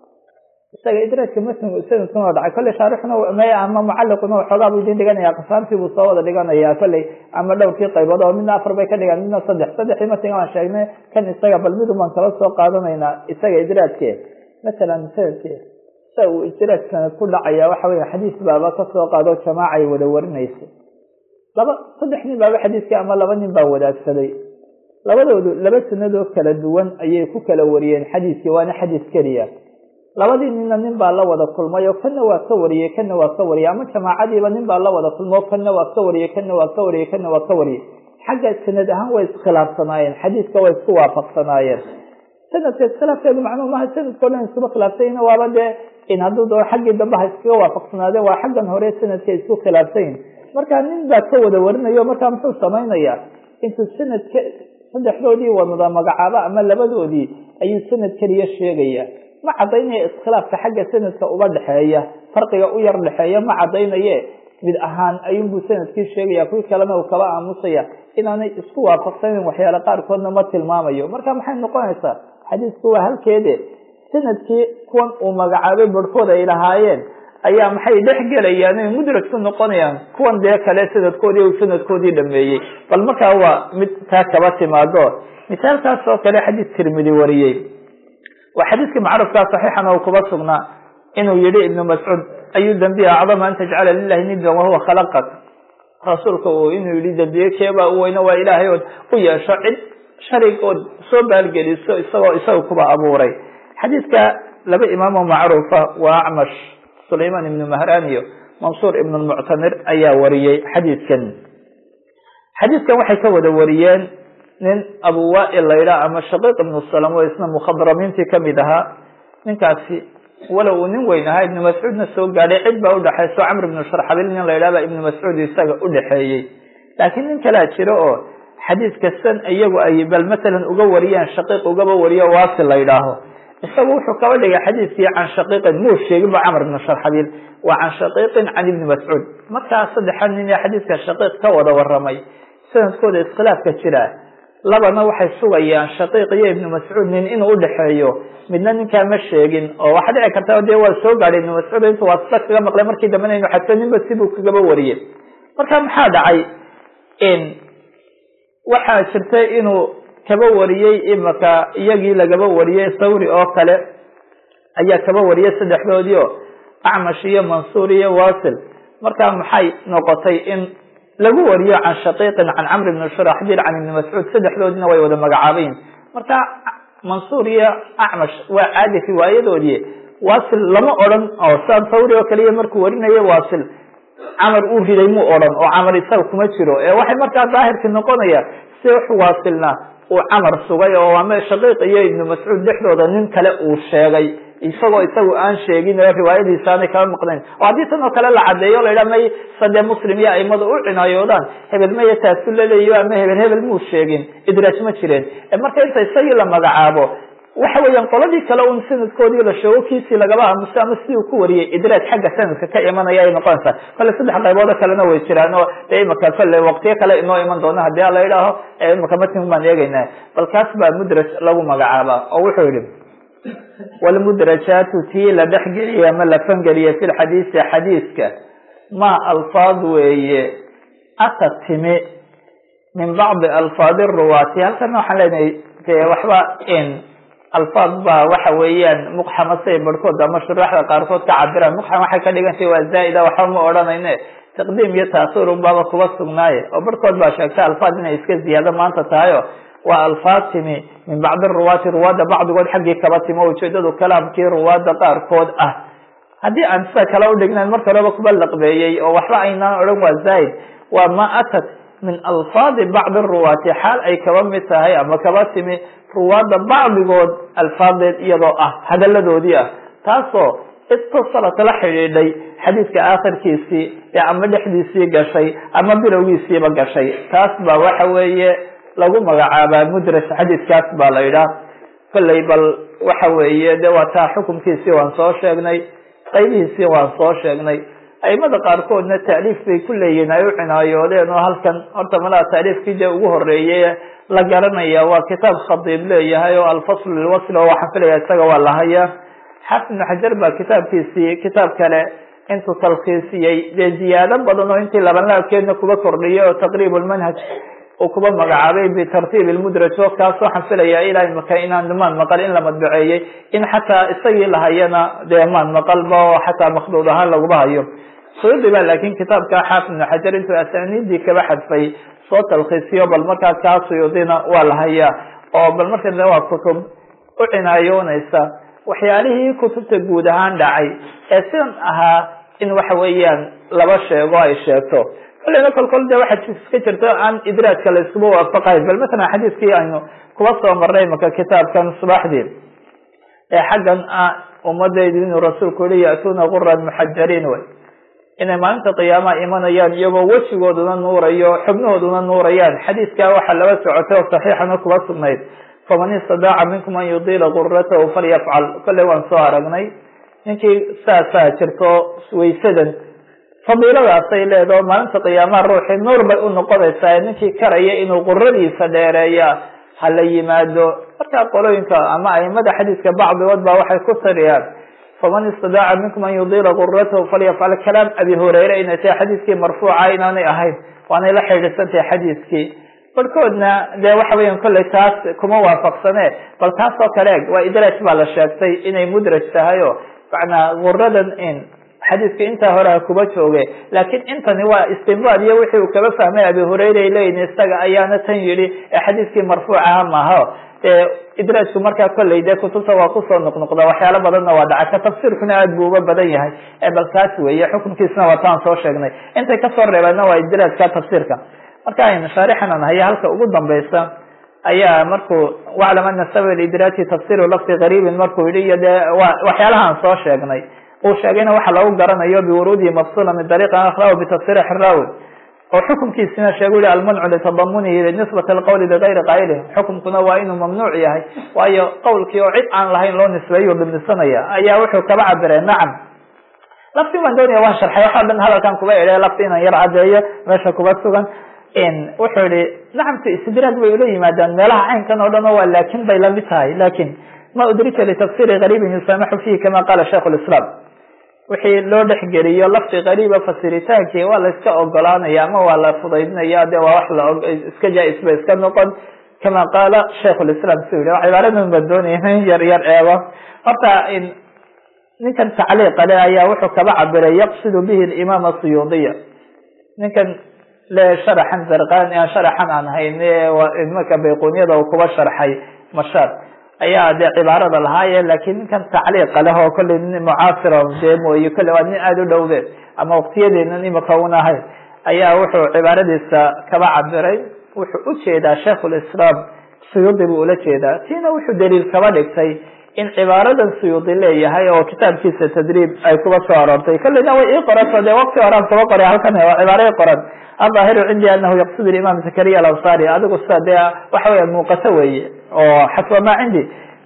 isaga idraajka matnigu sanadkuna dhacay kolley shaarixuna m ama mucaliquna waxoogaa buu idin dhiganaya qasaartii buu soo wada dhiganaya kolley ama dhowrkii qaybood oo midna afar bay ka dhigaan midna saddex saddexdii matniga waan sheegnay kan isaga bal midun baan kala soo qaadanaynaa isaga idraajke masalan sanadke sa uu idraaj sanad ku dhacaya waxa weya xadiis baaba kasoo qaado jamaaca ay wada warinayso laba saddex nin baaba xadiiskii ama laba nin baa wadaagsaday labadoodu laba sanadoo kala duwan ayay ku kala wariyeen xadiiskii waana xadiis keliya labadii ninna nin baa la wada kulmay oo kana waa ka wariyey kana waa ka wariyey ama jamaacadiiba nin baa la wada kulmay oo kana waa ka wariyey kana waa ka wariyey kana waa ka wariyey xagga sanad ahaan way iskhilaafsanaayeen xadiiska way isku waafaqsanaayeen sanadka iskhilaafkeedu macnuu maha sanadkao dhan iskuba khilaafsanyina waaba dee in hadduu doo xaggii dambe ha iskaga waafaqsanaadeen waa xaggan hore sanadka isku khilaafsanyin marka nin baa ka wada warinayo markaa muxuu samaynayaa intuu sanadka saddexdoodii wadada magacaabo ama labadoodii ayuu sanad keliya sheegaya ma cadaynaya iskhilaafka xagga sanadka uba dhexeeya farqiga u yar dhexeeya ma cadaynaye mid ahaan ayuunbuu sanadkii sheegaya kuwii kalena uu kaba aamusaya inaanay isku waafaqsanin waxyaale qaarkoodna ma tilmaamayo marka maxay noqonaysaa xadiisku waa halkeede sanadkii kuwan uu magacaabay barhkood ay lahaayeen ayaa maxay dhex gelayaan ay mudragsu noqonayaan kuwan dee kale sanadkoodii uu sanadkoodii dhameeyey bal markaa waa mid taa kaba timaado misaalkaas oo kale xadiis tirmidi wariyey waa xadiiskii macruufkaa saxiixan oo kuba sugnaa inuu yihi ibnu mascuud ayu dambiya acdama an tajcala lilahi nidan wahuwa khalaqak rasuulka uu inuu yihi dambiye keebaa u weyne waa ilaahay ood u yeesho cid sharig ood soo baalgeliso isagoo isaga kuba abuuray xadiiska laba imaamo macruufa waa acmash sulayman ibnu mahran iyo mansuur ibn lmuctamir ayaa wariyey xadiiskan xadiiskan waxay ka wada wariyeen nin abu waail laydhaa ama shaqiiq ibnu salam oo isna mukhadramiintii kamid ahaa ninkaasi walow uu nin weyn ahaa ibnu mascuudna soo gaadhay cid baa udhexayso camr ibnu sharxabil nin laydhaha baa ibnu mascuud isaga udhexeeyey laakiin nin kalaa jiro oo xadiis kastan iyagu ay bal matalan uga wariyaan shaqiiq ugaba wariyo waasi la ydhaaho isagu wuxuu kaba dhigay xadiiskii can shaqiiqin muu sheeginba camr ibnu sharxabiil waa can shaqiiqin can ibni mascuud markaa saddexan nin ee xadiiska shaqiiq ka wada waramay sanadkooda iskhilaafka jira labana waxay sugayaan shaqiiq iyo ibnu mascuud nin inuu udhexeeyo midna ninkaa ma sheegin oo waxaa dhici karta dee waa soo gaadhay ibnu mascuud intu waa sida kaga maqlay markii dambena inu xadso ninba sibuu kagaba wariyey marka maxaa dhacay waxaa jirtay inuu kaba wariyey imaka iyagii lagaba wariyey thawri oo kale ayaa kaba wariyey saddexdoodii o acmash iyo mansuur iyo wasil marka maxay noqotay in lagu wariyo can shaqiiqin can camr ibn shuraxbil can ibni mascuud saddexdoodina way wada magacaabayin marka mansuur iyo acmash waa caadi riwaayadoodii wasil lama odran oo saa thawri oo kaliya markuu warinayo wasil camar uu riday muu odran oo camar isaga kuma jiro ee waxay markaa daahirki noqonaya si wax waasilna uu camar sugay oo ama shaqiiq iyo ibnu mascuud dhexdooda nin kale uu sheegay isagoo isagu aan sheegin riwaayadiisa aanay kaba maqnayn oo haddii tan oo kale la cadeeyo la yidhaha may sadee muslim iyo aimada u cinaayoodaan hebel maya taasu laleeyo ama hebel hebel muu sheegin idraaj ma jireen marka inta isagii la magacaabo waxa weeyaan qoladii kale un sanadkoodii la sheego kiisii lagaba aamuso ama sidii uu ku wariyey idraaj xagga sanadka ka imanaya ay noqonaysaa kale saddex qayboodo kalena way jiraan oo dee imaka fale waqtiyo kale inoo iman doona hadii a la idhaaho imaka matin baan eegayna bal kaas baa mudraj lagu magacaaba oo wuxuu yihi wlmudrajaatu tii la dhexgeliye ama la fangeliye fi lxadiisi xadiiska ma alfaad weeye ata timi min bacdi alfaadi ruwaati halkana waxaan leenahay de waxba in alfaad baa waxa weeyaan muqxama say barhkood ama shuraaxda qaarkood ka cabiraan muqxam waxay ka dhigantay waa zaa'ida waxba ma odhanayne taqdiim iyo taasiir unbaaba kuba sugnaaye oo barhkood baa sheegtay alfaad inay iska ziyaado maanta tahayo waa alfaad timi min bacdi ruwaati ruwaadda bacdigood xaggii kaba timi o ujeedadu kalaamkii ruwaadda qaarkood ah haddii aan sida kale udhignayn marka horeba kuba laqbeeyey oo waxba aynaan odhan waa zaa'id waa ma atat min alfaadi bacdi ruwaati xaal ay kaba mid tahay ama kaba timi ruwaadda bacdigood alfaadeed iyadoo ah hadaladoodii ah taasoo istasalat la xidhiidhay xadiidka aakhirkiisii ee ama dhexdiisii gashay ama bilowgiisiiba gashay taas baa waxa weeye lagu magacaabaa mudraj xadiidkaas baa la yidhaah kolley bal waxa weeye de waa taa xukumkiisii waan soo sheegnay qaybihiisii waan soo sheegnay aimada qaarkoodna taaliif bay ku leeyihin ay u cinaayoodeen oo halkan horta malaha taaliifkii dee ugu horeeyey la garanaya waa kitaab khadiib leeyahay oo alfasl lilwasl oo waxaan filaya isaga waa lahaya xaafid ibnu xajar baa kitaabkiisii kitaab kale intuu talkhiisiyey dee ziyaado badan oo intii labanlaabkeedna kuba kordhiyay oo taqriib lmanhaj uu kuba magacaabay bitartiib lmudraj oo kaas waxaan filaya ilaa imaka inaan maan maqal in la madbaceeyey in xataa isagii lahayana dee maan maqalba oo xataa makduud ahaan laguba hayo suyuudi ba laakin kitaabka xaafid ibnu xajar intuu asaniidii kaba xadfay soo talkhiisiyo bal markaa kaa suyuudina waa la hayaa oo bal marka de waa kutub u cinaayoonaysa waxyaalihii kutubta guud ahaan dhacay ee sidan ahaa in waxa weeyaan laba sheego ay sheegto kolleyna kol kol de waxaa iska jirto aan idraajka la iskuba waafaqayn bal masalan xadiiskii aynu kuba soo marnay maka kitaabkan subaxdii ee xaggan ah ummadaydu inuu rasuulku yihi ya'tuuna guran muxajariin way inay maalinta qiyaamaha imanayaan iyagoo wejigooduna nuurayo xubnahooduna nuurayaan xadiiskaa waxaa laba socotay oo saxiixana kuba sugnayd faman istadaaca minkum an yudiila guratahu falyafcal kolley waan soo aragnay ninkii saasaa jirto waysadan fadiiladaasay leedaho maalinta qiyaamaha ruuxii nuur bay u noqonaysaa ninkii karaya inuu quradiisa dheereeya ha la yimaado markaa qolooyinka ama aimada xadiiska bacdigood baa waxay ku tariyaan faman istadaaca minkum an yudiila guratahu falyafcal kalaam abi hureyre inay tahay xadiiskii marfuuca inaanay ahayn waanay la xidhiidsantahay xadiiskii barhkoodna dee waxa weyan kolley taas kuma waafaqsane bal taas oo kale eg waa idraaj baa la sheegtay inay mudraj tahay o macnaa guradan in xadiiska intaa horea kuba jooge laakiin intani waa istinbaad iyo wixii uu kaba fahmay abi hureyre ay leeyihin isaga ayaana tan yidhi ee xadiiskii marfuucaha maaho ee idraajku markaa kolley dee kutubta waa kusoo noqnoqda waxyaalo badanna waa dhaca ka tafsiirkuna aad buu uba badan yahay ee bal taas weeye xukunkiisna waa taan soo sheegnay intay kasoo reebeenna waa idraajka tafsiirka marka aynu shaarixanan haya halka ugu dambaysa ayaa markuu waclam ana sabab idraaji tafsiru lafdi gariibin markuu yihi iyo dee waxyaalahaan soo sheegnay uu sheegayna waxa lagu garanayo biwuruudihi mafsula min dariiqi akhra bitasriix raawi oo xukumkiisina sheegu yihi almancu litadamunihi nisbat alqowli ligayri qaa'ilih xukumkuna waa inuu mamnuuc yahay waayo qowlkii oo cid aan lahayn loo nisbeeyo dhimisanaya ayaa wuxuu kaba cabiree nacam lafti baan doonaya waan sharxay waxaa dhan hadalkan kuba idhe lafti inaan yar cadeeyo meesha kuba sugan wuxuu yihi nacamka istidraag bay ula yimaadaan meelaha caynkan oo dhan oo waa laakin bay lamid tahay lakin ma udrika litafsiri gariibin yusamaxu fihi kama qaala shaikh lislaam wixii loo dhexgeliyo lafdi gariiba fasiritaanki waa la iska ogolaanaya ama waa la fudaydinaya de waa wax la iska jaa-is ba iska noqon kama qaala shaikh lislaam su yihi cibaaradan baan doonaya in yar yar eego horta ninkan tacliiqa le ayaa wuxuu kaba cabiray yaqsidu bihi imaam suyuudiya ninkan le sharaxan zarqani sharaxan aan hayne imaka bayquniyada uu kuba sharxay mashaar ayaa dee cibaarada lahaaye lakin ninkan tacliiqa leh oo kolley nin mucaasira dee mooye kolley waa nin aada u dhowde ama waqtiyadeena imaka un ahayn ayaa wuxuu cibaaradiisa kaba cabiray wuxuu ujeedaa shaikhulislaam suyuudi buu ula jeedaa tiina wuxuu daliil kaba dhigtay in cibaaradan suyuudi leeyahay oo kitaabkiisa tadriib ay kuba soo aroortay kolleyna way ii qoranto dee waqti horaan kuba qoray halkan waa cibaaro i qoran adaahiru cindi anahu yaqsud imaam zakariya alansaari adigu sida dee waxa weya muuqato weeye oo xasba maa cindi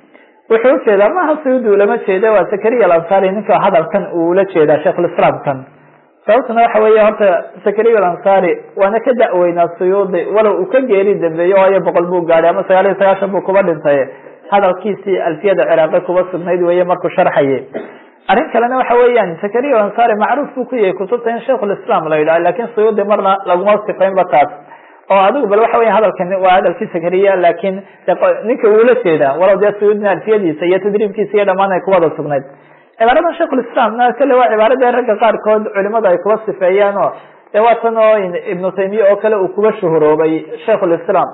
wuxuu ujeedaa maaha suyuudi ulama jeeda waa zakariya alansaari ninka hadalkan uu ula jeedaa sheikhulislaamkan sababtuna waxa weeye horta zakariya alansaari waana ka da-weynaa suyuudi walow uu ka geeri dambeeyo waayo boqol buu gaadhay ama sagaal iyo sagaashan buu kuba dhintay hadalkiisii alfiyada ciraaqi kuba sugnayd weeye markuu sharxayay arrin kalena waxa weeyaan zakariya ansari macruuf buu ku yahay kutubta in shaikhulislaam la yidhaho lakin suyuudi marna laguma sifaynba taas oo adigu bal waxa weya hadalkan waa hadalkii zakariya laakin ninka uula jeedaa walow dee suyuudina alfiyadiisa iyo tadriibkiisa iyo dhamaan ay kuwada sugnayd cibaaradan shaikhulislaamna kale waa cibaarada ragga qaarkood culimada ay kuba sifeeyaan oo dee waa tan oo ibnu taymiya oo kale uu kuba shuhuroobay shaikhulislaam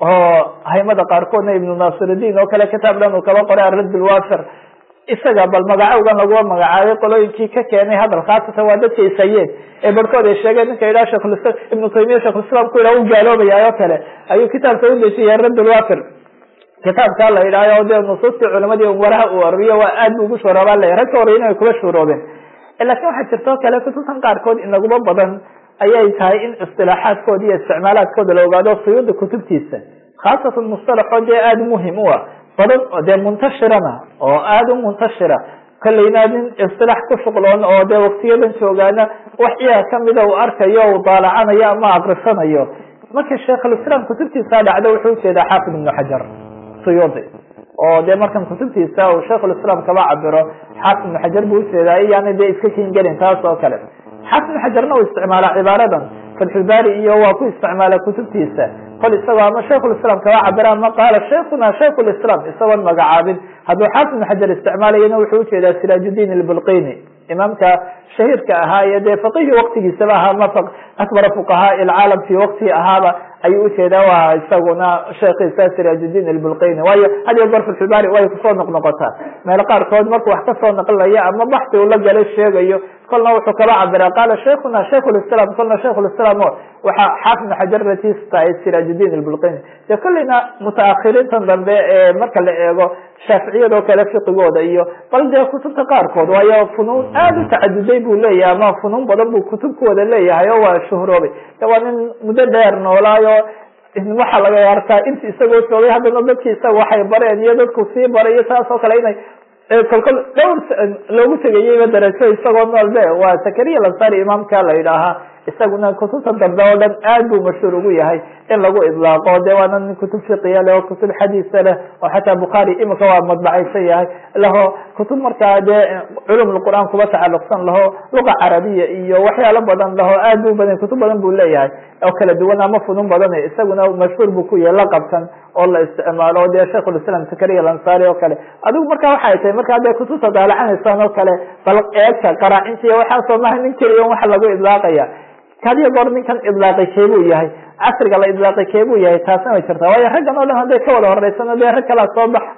oo haymada qaarkoodna ibnu nasirudiin oo kale kitaab dhan uu kaba qoray aradd lwafir isaga bal magacowgan laguma magacaabay qolooyinkii ka keenay hadal khaasatan waa dadka ishayeen ee barhkood ay sheegeen ninka yidhaha shekhulislam ibnu taymiya shekhulislaam ku yidhaha u gaaloobaya oo kale ayuu kitaabka u dejiyay radd lwafir kitaabkaa la yidhahyo dee nusuustii culimadii waraha uu ariyo waa aad bu ugu shuroobaa le rag ka horreyn ay kuba shuroobeen lakin waxaa jirta o kale kutubtan qaarkood inaguma badan ayay tahay in istilaaxaadkooda iyo isticmaalaadkooda la ogaado suyuuda kutubtiisa khaasatan mustalaxoo dee aada muhim u ah badan dee muntashirana oo aada u muntashira kolleyna nin istilaax ku shuqloon oo dee waktiyadan joogaana wax iyaga kamida uu arkayo u daalacanayo ama akrisanayo marka sheikhulislaam kutubtiisa dhacdo wuxuu ujeedaa xaafid ibnu xajar suyuudi oo dee markan kutubtiisa uu shaikhulislaam kaba cabiro xaafid ibnu xajar buu ujeedaa iyaana dee iska kingelin taas oo kale xaafid ibnu xajarna uu isticmaala cibaaradan fatxulbaari iyo waa ku isticmaala kutubtiisa kol isagoo ama shaikhulislaam kaba cabira ama qaala sheikhuna shaikhulislaam isagoon magacaabin hadduu xaafid ibnu xajar isticmaalayana wuxuu ujeedaa siraajuddiin albulqini imaamka shahiirka ahaa iyo dee faqihii waktigiisaba ahaa ma akbara fuqahaa ilcaalam fi waktihi ahaaba ayuu ujeedaa waa isaguna sheekhiisa siraajuddiin albulqini waayo had iyo goor fatxulbaari way kusoo noqnoqotaa meel qaarkood markuu wax kasoo naqlinayo ama baxsi uu la galay sheegayo kolna wuxuu kaba cabira qaala sheikhuna shaikhulislaam kolna shaikhulislaam o waxaa xaafid ibnu xajar ratiis tahay siraajuddiin albulqini dee kolleyna mutaakhiriintan dambe ee marka la eego shaaficiyadoo kale fiqigooda iyo bal dee kutubta qaarkood waayo funuun aada u tacaduday buu leeyahay ama funuun badan buu kutub ku wada leeyahay oo waa shuhroobay de waa nin muddo dheer noolaayo waxaa laga arkaa inti isagoo joogay haddana dadki isaga waxay bareen iyo dadku sii baray iyo saas oo kale inay kolkol dhowr loogu tegayeyba darajo isagoo nool be waa zakariya lansari imaamka la yidhaahaa isaguna kutubta dambe oo dhan aad buu mashhuur ugu yahay in lagu idlaaqo de waana nin kutub fiqiya leh oo kutub xadiisa leh oo xataa bukhaari imika waa madbacaysan yahay laho kutub markaa dee culum lqur'aan kuba tacaluqsan laho luqa carabiya iyo waxyaalo badan laho aad bu badan kutub badan buu leeyahay oo kala duwan ama funun badan isaguna mashhuur buu ku yahay laqabkan oo la isticmaalo dee shaikhulislaam zakariya lansari oo kale adigu marka waxay tahay markaa dee kutubta daalacanaysaan oo kale bal eegta qaraacintiiy waxaasoo maha nin keliya waxa lagu idlaaqaya kadiyo goor ninkan idlaaqay keebuu yahay casriga la idlaaqay keebuu yahay taasna way jirtaa waayo raggan o dhan hadday ka wada horeysano dee rag kalaa soo bax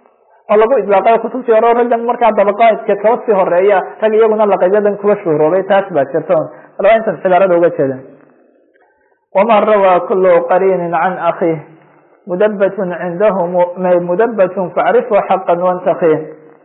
oo lagu idlaaqayo kutubtii hore raggan markaa dabaqaadka kaba sii horeeya rag iyaguna laqabyadan kuba shuhuroobay taas baa jirta alba intan cibaarada uga jeeda waman rawaa kulu qariinin can akhiih mudabatun cindahum mudabatun facrifu xaqan wantakih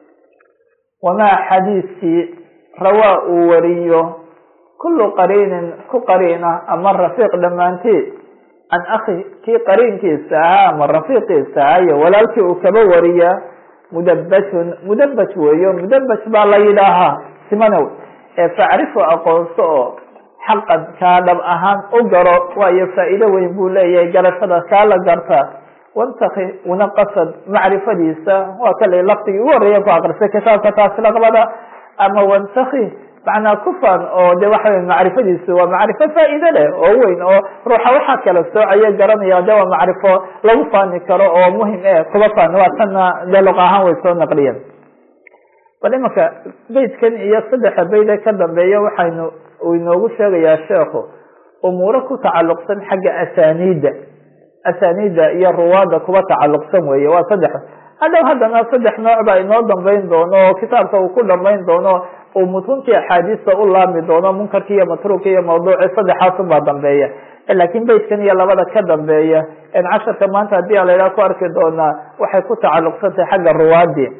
wamaa xadiiskii rawaa uu wariyo kulu qariinin ku qariina ama rafiiq dhammaanteed can akhi kii qariinkiisa ahaa ama rafiiqiisa ahaa iyo walaalkii uu kaba wariya mudabatun mudabaj weeyo mudabaj baa la yidhaahaa simanow ee facrifu aqoonso oo xaqan kaa dhab ahaan u garo waayo faa'iido weyn buu leeyahay garashada kaa la garta wantaki una qasad macrifadiisa waa kale laftigii ugu horreeya ku aqrisay kitaabka taasi laqbada ama wantaki macnaa kufan oo de waxa wey macrifadiisu waa macrifo faa'iide leh oo weyn oo ruuxa waxaa kala soocaya garanaya de waa macrifo lagu faani karo oo muhim e kuba faani waa tanna dee luqa ahaan way soo naqliyeen bal imanka beydkan iyo saddexa beyde ka dambeeya waxaynu uu inoogu sheegayaa sheekhu umuuro ku tacalluqsan xagga asaniida asaniida iyo ruwaada kuba tacalluqsan weeye waa saddex hadhow haddana saddex nooc baa inoo dambeyn doono oo kitaabka uu ku dhambeyn doono uu mutuntii axaadiista u laami doono munkarki iyo matruuki iyo mawduuci saddexaasun baa dambeeya laakiin beydkan iyo labada ka dambeeya en casharka maanta haddii a laydhaha ku arki doonaa waxay ku tacalluqsantahay xagga ruwaadii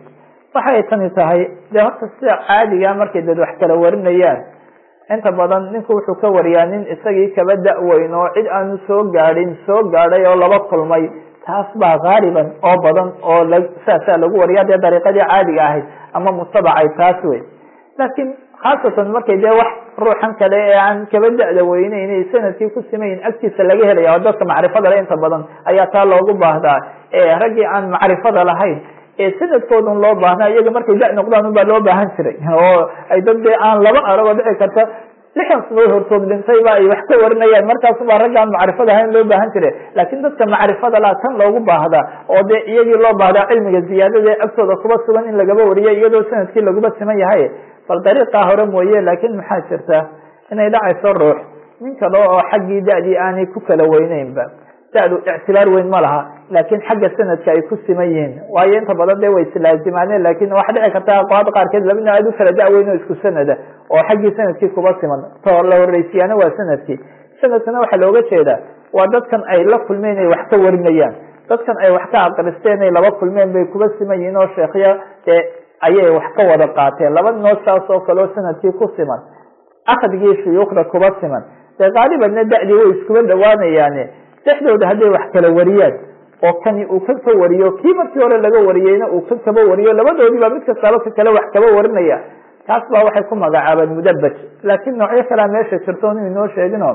waxay tani tahay dee horta sida caadiga markay dad wax kala warinayaan inta badan ninku wuxuu ka wariyaa nin isagii kaba da-weyn oo cid aanu soo gaadhin soo gaadhay oo laba kulmay taas baa haaliban oo badan oo saasaa lagu wariya dee dariiqadii caadiga ahayd ama mutabacay taas wey laakiin khaasatan markay dee wax ruuxan kale ee aan kaba da-da weyneyn sanadkii ku simayin agtiisa laga helaya oo dadka macrifada le inta badan ayaa taa loogu baahdaa ee raggii aan macrifada lahayn ee sanadkoodun loo baahnaa iyaga markay da noqdaan un baa loo baahan jiray oo ay dad dee aan laba aragoo dhici karta lixdan sanood hortood dhintayba ay wax ka warinayaan markaasubaa raggaan macrifada ahayn loo baahan jiray laakiin dadka macrifada laa tan loogu baahdaa oo dee iyagii loo baahdaa cilmiga ziyaadada agtooda kuba sugan in lagaba wariyo iyadoo sanadkii laguba siman yahay bal dariiqaa hore mooye laakiin maxaa jirta inay dhacayso ruux nin kale oo xaggii da-dii aanay ku kala weyneynba da-du ictibaar weyn ma laha laakiin xagga sanadka ay ku siman yihiin waayo inta badan dee way islaazimaaneen lakin waxa dhici karta aqwaada qaarkeed laba nin aad u kala da-weyn oo isku sanada oo xaggii sanadkii kuba siman to la horeysiyaana waa sanadkii sanadkana waxaa looga jeedaa waa dadkan ay la kulmeen ay wax ka warinayaan dadkan ay wax ka aqristeen ay laba kulmeen bay kuba siman yihiin oo sheekhya dee ayay wax ka wada qaateen laba noo saas oo kale oo sanadkii ku siman akadgii shuyuukhda kuba siman dee qaalibanna da-dii way iskuba dhawaanayaane dhexdooda hadday wax kala wariyaan oo kani uu kan ka wariyo kii markii hore laga wariyeyna uu kan kaba wariyo labadoodiiba mid kastaaba ka kale wax kaba warinaya taas baa waxay ku magacaabaan mudabaj laakiin noocyo kalea meesha jirto inu inoo sheegino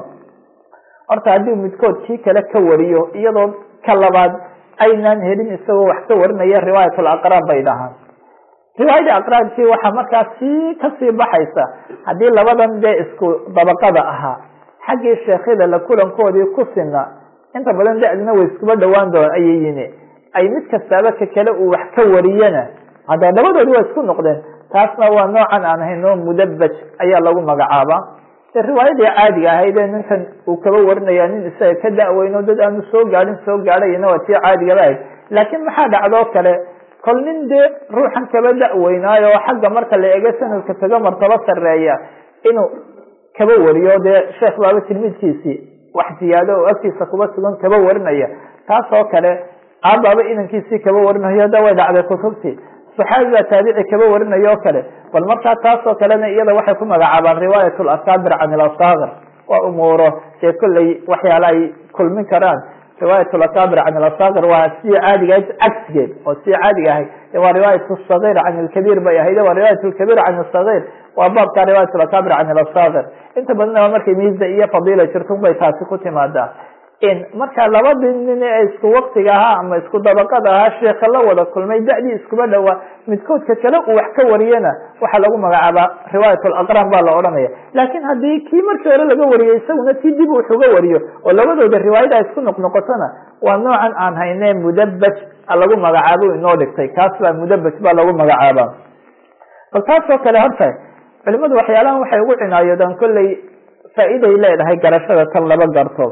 horta haddii midkood kii kale ka wariyo iyadoo ka labaad aynaan helin isagoo wax ka warinaya riwaayatul aqraan bay dhahaan riwaayada aqraankii waxaa markaas sii kasii baxaysa haddii labadan dee isku dabaqada ahaa xaggii sheekhyada la kulankoodii ku sina inta badan da-dina way iskuba dhawaan doon ayay yimi ay mid kastaaba ka kale uu wax ka wariyana hadda labadoodi waa isku noqdeen taasna waa noocan aan ahayn oo mudabaj ayaa lagu magacaabaa de riwaayadii caadiga ahayd ee ninkan uu kaba warinaya nin isaga ka da-weyn oo dad aanu soo gaadhin soo gaadhayna waa tii caadigaba ahayd laakiin maxaa dhacdoo kale kol nin dee ruuxan kaba da-weynaayo oo xagga marka la ego sanadka kaga martabo sareeya inuu kaba wariyo dee sheekh baaba tilmiidkiisii wax ziyaado oo agtiisa kuba sugan kaba warinaya taas oo kale aabaaba inankiisii kaba warinayo da way dhacday kutubtii saxaabi baa taabici kaba warinayo o kale bal markaa taas oo kalena iyada waxay ku magacaabaan riwaayat lasaabir can ilasaakir waa umuuro dee kolley waxyaala ay kulmin karaan riwaayat lasaabir can ilasaakir waa sidii caadiga cagsigeed oo sidii caadiga ahayd waa riwaayat sagir can ilkabiir bay ahayd waa riwaayat lkabiir can sagir waa baabka riwaayat lasaabir can ilasaakir inta badanaba markay miisa iyo fadiila jirtun bay taasi ku timaadaa marka labadii nin ee isku waktiga ahaa ama isku dabaqada ahaa sheeka la wada kulmay da-dii iskuba dhawaa midkoodka kale uu wax ka wariyana waxaa lagu magacaabaa riwaayat laqraan baa la odhanaya laakiin haddii kii markii hore laga wariyay isaguna si dib wuxuga wariyo oo labadooda riwaayada isku noqnoqotona waa noocan aan hayne mudabaj lagu magacaabo inoo dhigtay kaas baa mudabaj baa lagu magacaaba bal taas oo kale horta culimadu waxyaalahan waxay ugu cinaayoodaan kolley faa-iday leedahay garashada tan laba garto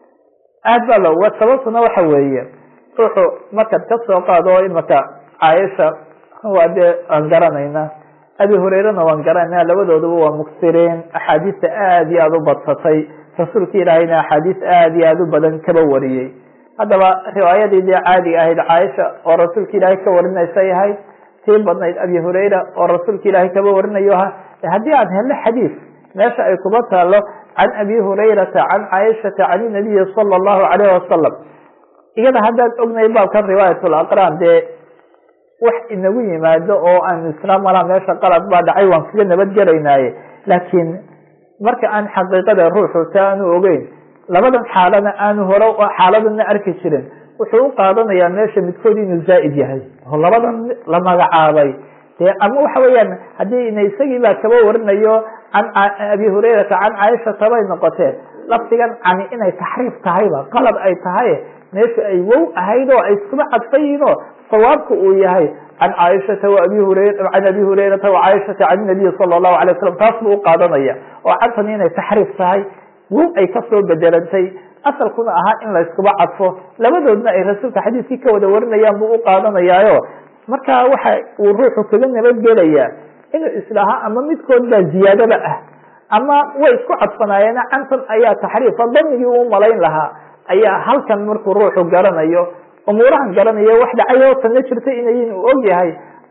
aad baa looga sababtuna waxa weeye ruuxu markaad ka soo qaado imaka caaisha waa dee aan garanayna abi hureyrena waan garanayna labadooduba waa muksiriin axaadiista aad iyo aada u badsatay rasuulka ilaahayna axaadiis aad iyo aada u badan kaba wariyey haddaba riwaayadii dee caadiga ahayd caaisha oo rasuulka ilaahay ka warinaysay ahayd tii badnayd abi hureyra oo rasuulka ilaahay kaba warinayo aha haddii aan helno xadiis meesha ay kuba taalo can abi hurayrata can caaishata can inabiyi sala allahu alayh wasalam iyada haddaad ognay baabkan riwaayat laqraan dee wax inagu yimaado oo aan isla malaa meesha qalad baa dhacay waan kaga nabadgelaynaaye laakiin marka aan xaqiiqada ruuxu ta aanu ogeyn labadan xaalana aanu hore xaaladana arki jirin wuxuu u qaadanayaa meesha midkood inuu zaa'id yahay oo labadan la magacaabay dee ama waxa weeyaan haddii ina isagii baa kaba warinayo can abi hurayrata can caaishata bay noqoteen lafdigan cani inay taxriif tahayba qalad ay tahay meesha ay wow ahayd oo ay iskuba cadfayiin oo sawaabka uu yahay can caaishata abi hurayr can abi hurayrata wacaaishata can nabiyi sala allahu alay wasalam taas buu u qaadanaya oo cadfan inay taxriif tahay wow ay kasoo bedelantay asalkuna ahaa in la iskuba cadfo labadoodna ay rasuulka xadiiskii ka wada warinayaan buu u qaadanayaayo marka waxa uu ruuxu kaga nabadgelayaa inuu islahaa ama midkood baa ziyaadaba ah ama way isku cadfanaayeen cantan ayaa taxriifa damigii uu malayn lahaa ayaa halkan markuu ruuxu garanayo umuurahan garanayo wax dhacay oo tanna jirta inayin uu og yahay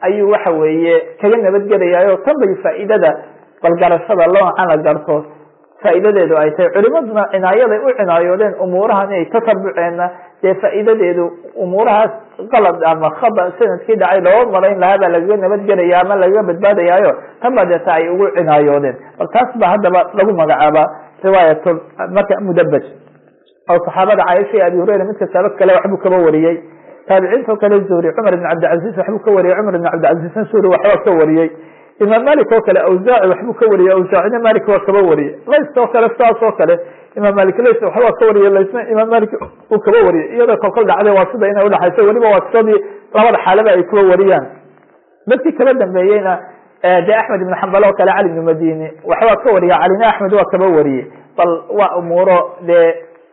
ayuu waxa weeye kaga nabadgelayaayo tan bay faa'iidada balgarashada loocan la garto faa'iidadeedu ay tahay culimaduna cinaayaday u cinaayoodeen umuurahan inay tasabuceenna dee faa'iidadeedu umuurahaas qalad ama khada sanadkii dhacay looga marayn lahaa baa lagaga nabadgelaya ama lagaga badbaadayaayo tan baa deeta ay ugu cinaayoodeen bal taas baa haddaba lagu magacaabaa riwaayat marka mudabaj oo saxaabada caaisha iyo abi hureyra mid kastaaba kale waxbuu kaba wariyey taabiciinto kale zuhri cumar ibn cabdilcaziz waxbuu ka wariyey cumar ibn cabdilcaziizna suuri waxbaa ka wariyey imaam malik oo kale awsaaci waxbuu ka wariyey awsaacina malik waa kaba wariyey lays oo kale sidaas oo kale imaam malik lays waxbaa ka wariyey laysna imaam malik uu kaba wariyey iyadoo kolkol dhacday waa sida inay udhaxayso weliba waa sidadii labada xaalaba ay kuba wariyaan dadkii kaba dambeeyeyna de axmed ibn xambal oo kale cali ibnu madini waxbaa ka wariya calina axmed waa kaba wariyey bal waa umuuro dee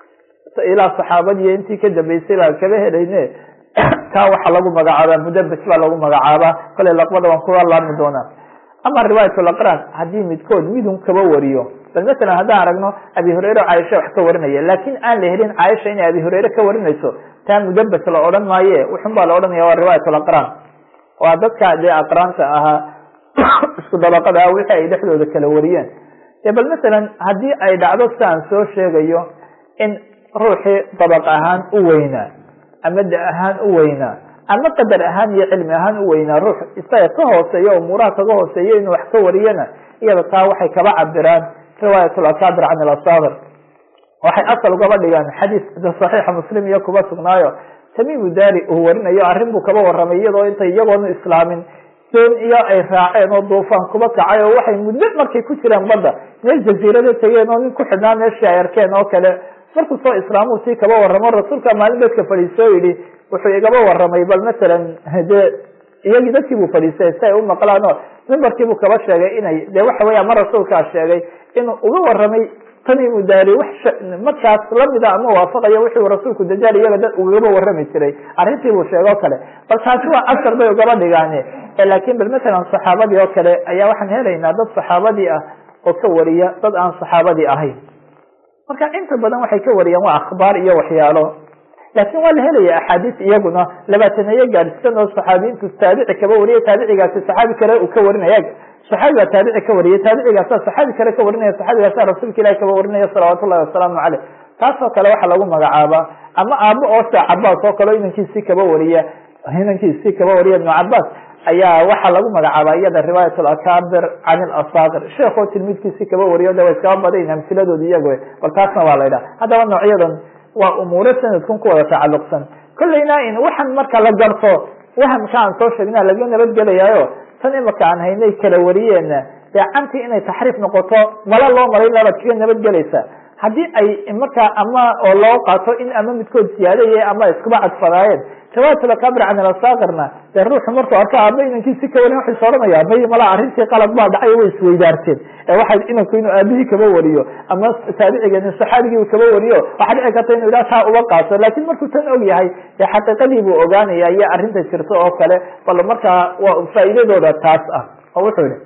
ilaa saxaabadiiyo intii ka dambeysay baa kaba helayne kaa waxaa lagu magacaabaa mudabaj baa lagu magacaabaa kale laqbada waan kuga laami doonaa ama riwaayatulaqraan haddii midkood midun kaba wariyo bal masalan haddaan aragno abi hureyre caaisha wax ka warinaya laakin aan la helin caaisha inay abi hureyre ka warinayso taa mudabaj la odhan maaye wuxun baa la odhanaya waa riwaayatulaqraan waa dadka dee aqraanta ahaa isku dabaqada ah wixii ay dhexdooda kala wariyeen e bal masalan haddii ay dhacdo si aan soo sheegayo in ruuxii dabaq ahaan u weynaa ama da ahaan u weynaa ama qadar ahaan iyo cilmi ahaan u weynaa ruux isaga ka hooseeya umuuraha kaga hooseeya inuu wax ka wariyana iyada taa waxay kaba cabiraan riwaayat lakabir can ilasaabir waxay asal ugaba dhigaan xadiis saxiixa muslim iyo kuba sugnaayo tamimu dari uu warinayo arrin buu kaba waramay iyadoo intay iyagoona islaamin doon iyo ay raaceen oo duufaan kuba kacay oo waxay muddo markay ku jireen badda meel jaziirada tegeen oo nin ku xidhnaa meeshii ay arkeen oo kale markuu soo islaamu sii kaba waramo rasuulka maalin dadka fadhiisoo yidhi wuxuu igaba waramay bal masalan dee iyagii dadkii buu fadhiistay si ay u maqlaan oo mimbarkiibuu kaba sheegay inay de waxa weya ma rasuulkaa sheegay inuu uga waramay tamimu daari wax markaas lamida ama waafaqayo wixii rasuulku dajaal iyaga dad ugaba warami jiray arrintii buu sheegay oo kale bal taasi waa asar bay ugaba dhigaane laakin bal masalan saxaabadii oo kale ayaa waxaan helaynaa dad saxaabadii ah oo ka wariya dad aan saxaabadii ahayn marka inta badan waxay ka wariyaan waa akhbaar iyo waxyaalo laakin waa la helaya axaadiis iyaguna labaataneeyo gaadhsisan oo saxaabiyiintu taabici kaba wariya taabicigaasi saxaabi kale uu ka warinaya saxaabi baa taabici ka wariyay taabicigaasa saxaabi kale ka warinaya saxaabigaasa rasuulka ilahi kaba warinaya salawaatu ullahi wasalaamu caleyh taasoo kale waxaa lagu magacaabaa ama aabo oo sa cabaas oo kale inankiisii kaba wariya inankiisii kaba wariya ibnu cabaas ayaa waxaa lagu magacaabaa iyada riwaayat lakabir can ilasaakir sheekoo tilmiidkiisii kaba wariyo de wa iskaba badayn amsiladoodi iyago bal taasna waa la ydhaha haddaba noocyadan waa umuuro sanadkun ku wada tacalluqsan kolleyna in waxan marka la garto wahamka aan soo sheegna laga nabadgelayaayo tan imaka aan haynay kala wariyeenna dee cantii inay taxriif noqoto mala loo maray labaad kaga nabadgelaysa haddii ay markaa ama oo loo qaato in ama midkood siyaadaya ama iskuba cadfadaayeen riwaayatulakabir can ilasaakirna dee ruuxu markuu arko aaba inankii si ka warin waxay soranaya may malaa arrintii qalad baa dhacay way isweydaarteen ee waxay inanku inuu aabihii kaba wariyo ama taabicigeeni saxaabigii kaba wariyo waxaa dhici karta inu ilah taa uga qaato laakin markuu tan og yahay dee xaqiiqadii buu ogaanaya iyo arrinta jirto oo kale bal markaa waa faa'iidadooda taas ah oo wuxuu yihi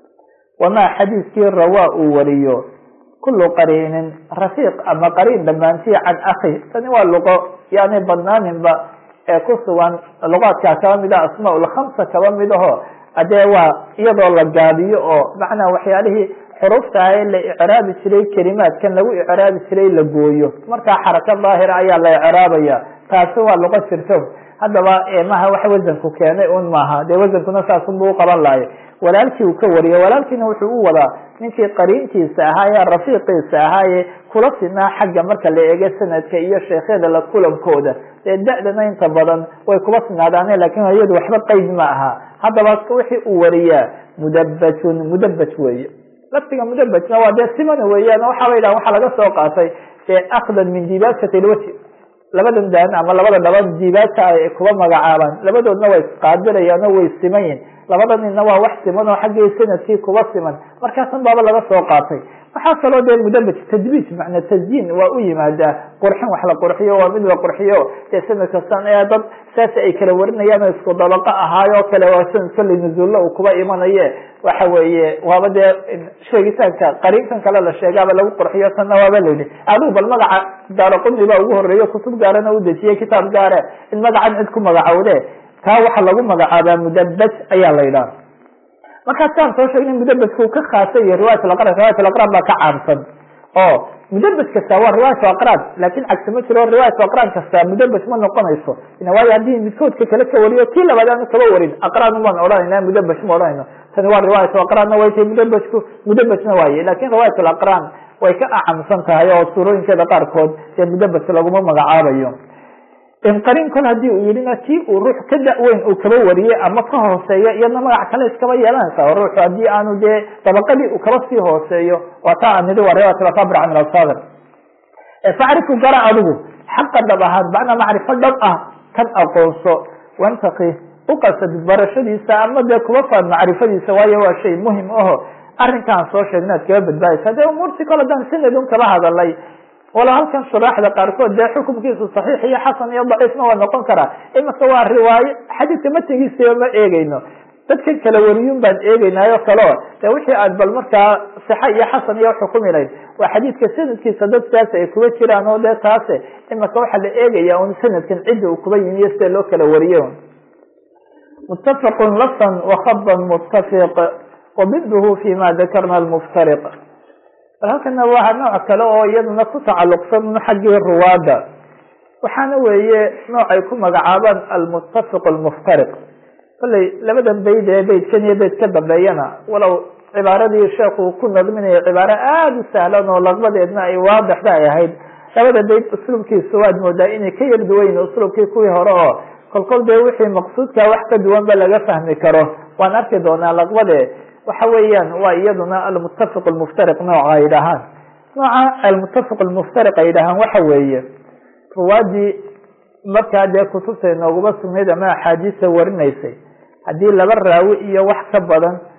wamaa xadiiskii rawaa uu wariyo kulu qariinin rafiiq ama qariin dhammaantii can akhi tani waa luqo yaani badnaaninba ee ku sugan luqaadkaa kaba mid ah asmaa lkhamsa kaba mid aho adee waa iyadoo la gaabiyo oo macnaa waxyaalihii xuruufta ah ee la icraabi jiray kelimaadkan lagu icraabi jiray la gooyo markaa xaraka daahira ayaa la icraabaya taasi waa luqo jirto haddaba maha wax wasanku keenay un maaha dee wasankuna saasunbuu uqaban lahay walaalkii uu ka wariyo walaalkiina wuxuu u wadaa ninkii qariinkiisa ahaaye rafiiqiisa ahaaye kula sinaa xagga marka la eego sanadka iyo sheekhyada la kulankooda dee da-dana inta badan way kuba sinaadaane lakin iyadu waxba qeyd ma aha haddaba wixii uu wariyaa mudabajun mudabaj weeye laftiga mudabajna waa dee simana weeyaan waxaaba yidhaha waxaa laga soo qaatay dee akdan min dibaajati ilwaji labadan daan ama labada dhaban diibaadka ay kuba magacaabaan labadoodna way isqaadirayaan oo way siman yihin labada ninna waa wax siman oo xaggii sanadkii kuba siman markaasan baaba laga soo qaatay waxaa kaloo dee mudabaj tadbiij macna tasyiin waa u yimaadaa qurxin wax la qurxiyo waa mid la qurxiyo dee sanad kastan ee dad saas ay kala warinayaan oo isku dabaqo ahaayo kale waa sanad kolley nuzuulla uu kuba imanaye waxa weeye waaba dee sheegitaanka qariinkan kale la sheegaaba lagu qurxiyo tanna waaba layidhi adigu bal magaca daaraquni baa ugu horeeyo kutub gaarana u dejiyey kitaab gaare in magacan cid ku magacowde kaa waxaa lagu magacaabaa mudabaj ayaa la yidhaha markaas kaan soo sheegna mudabajka uu ka khaasay iyo riwayat alaqraan riwayat alaqraan baa ka caamsan oo mudabaj kasta waa riwaayat aqraan laakin cagsi ma jiro riwaayat aqraan kasta mudabaj ma noqonayso waayo haddii midkoodka kale ka wariyo kii labaad aanu kaba warin aqraan umaan odhanayna mudabaj ma odhanayno tani waa riwaayat aqraanna way tahay mudabajku mudabajna waaye lakin riwaayat alaqraan way ka acamsan tahay oo suurooyinkeeda qaarkood dee mudabaj laguma magacaabayo inqarin kol hadii uu yihina kii uu ruux ka da-weyn uu kaba wariyey ama ka hooseeyo iyadna magac kale iskaba yeelanaysa oo ruuxu haddii aanu dee dabaqadii uu kaba sii hooseeyo waa taa aan nidi waa riwayat alakabir can asadir facrifu gara adigu xaqa dhab ahaan macnaa macrifo dhab ah kan aqoonso wantaki uqasad barashadiisa ama dee kuba faan macrifadiisa waayo waa shay muhim aho arrinkaan soo sheegna ad kaba badbaadaysa dee umuurtii kole dan sanadun kaba hadalay walo halkan shuraaxda qaarkood dee xukumkiisu saxiix iyo xasan iyo daciifna waa noqon karaa imika waa riwaayo xadiidka matigiisaba ma eegeyno dadkan kala wariyun baan eegeynaayo kaleo de wixii aad bal markaa sixa iyo xasan iyo xukumi lahayd waa xadiidka sanadkiisa dadkaas ay kuba jiraan oo dee taase imika waxaa la eegaya un sanadkan cidda uu kuba yimi iyo sida loo kala wariye mutafaqun lafan wakhaban mutafiq wabidhu fi ma dakarna lmuftariq bal halkana waa nooc kale oo iyaduna ku tacaluqsan xaggii ruwaada waxaana weeye noocay ku magacaabaan almutafiq almuftariq kolley labadan bayd ee baydkan iyo bayd ka dambeeyana walow cibaaradii sheekhu ku nadminayo cibaaro aada u sahlan oo laqbadeedna ay waadixda ay ahayd labada bayd usluubkiisa waad moodaa inay ka yar duwayn usluubkii kuwii hore oo kolkol dee wixii maqsuudka wax ka duwan ba laga fahmi karo waan arki doonaa laqbade waxa weeyaan waa iyaduna almutafiq almuftariq nooca ay dhahaan nooca almutafiq almuftariq ay dhahaan waxa weeye ruwaadii markaa dee kutubta inooguma sugnayd ama axaadiista warinaysay haddii laba raawi iyo wax ka badan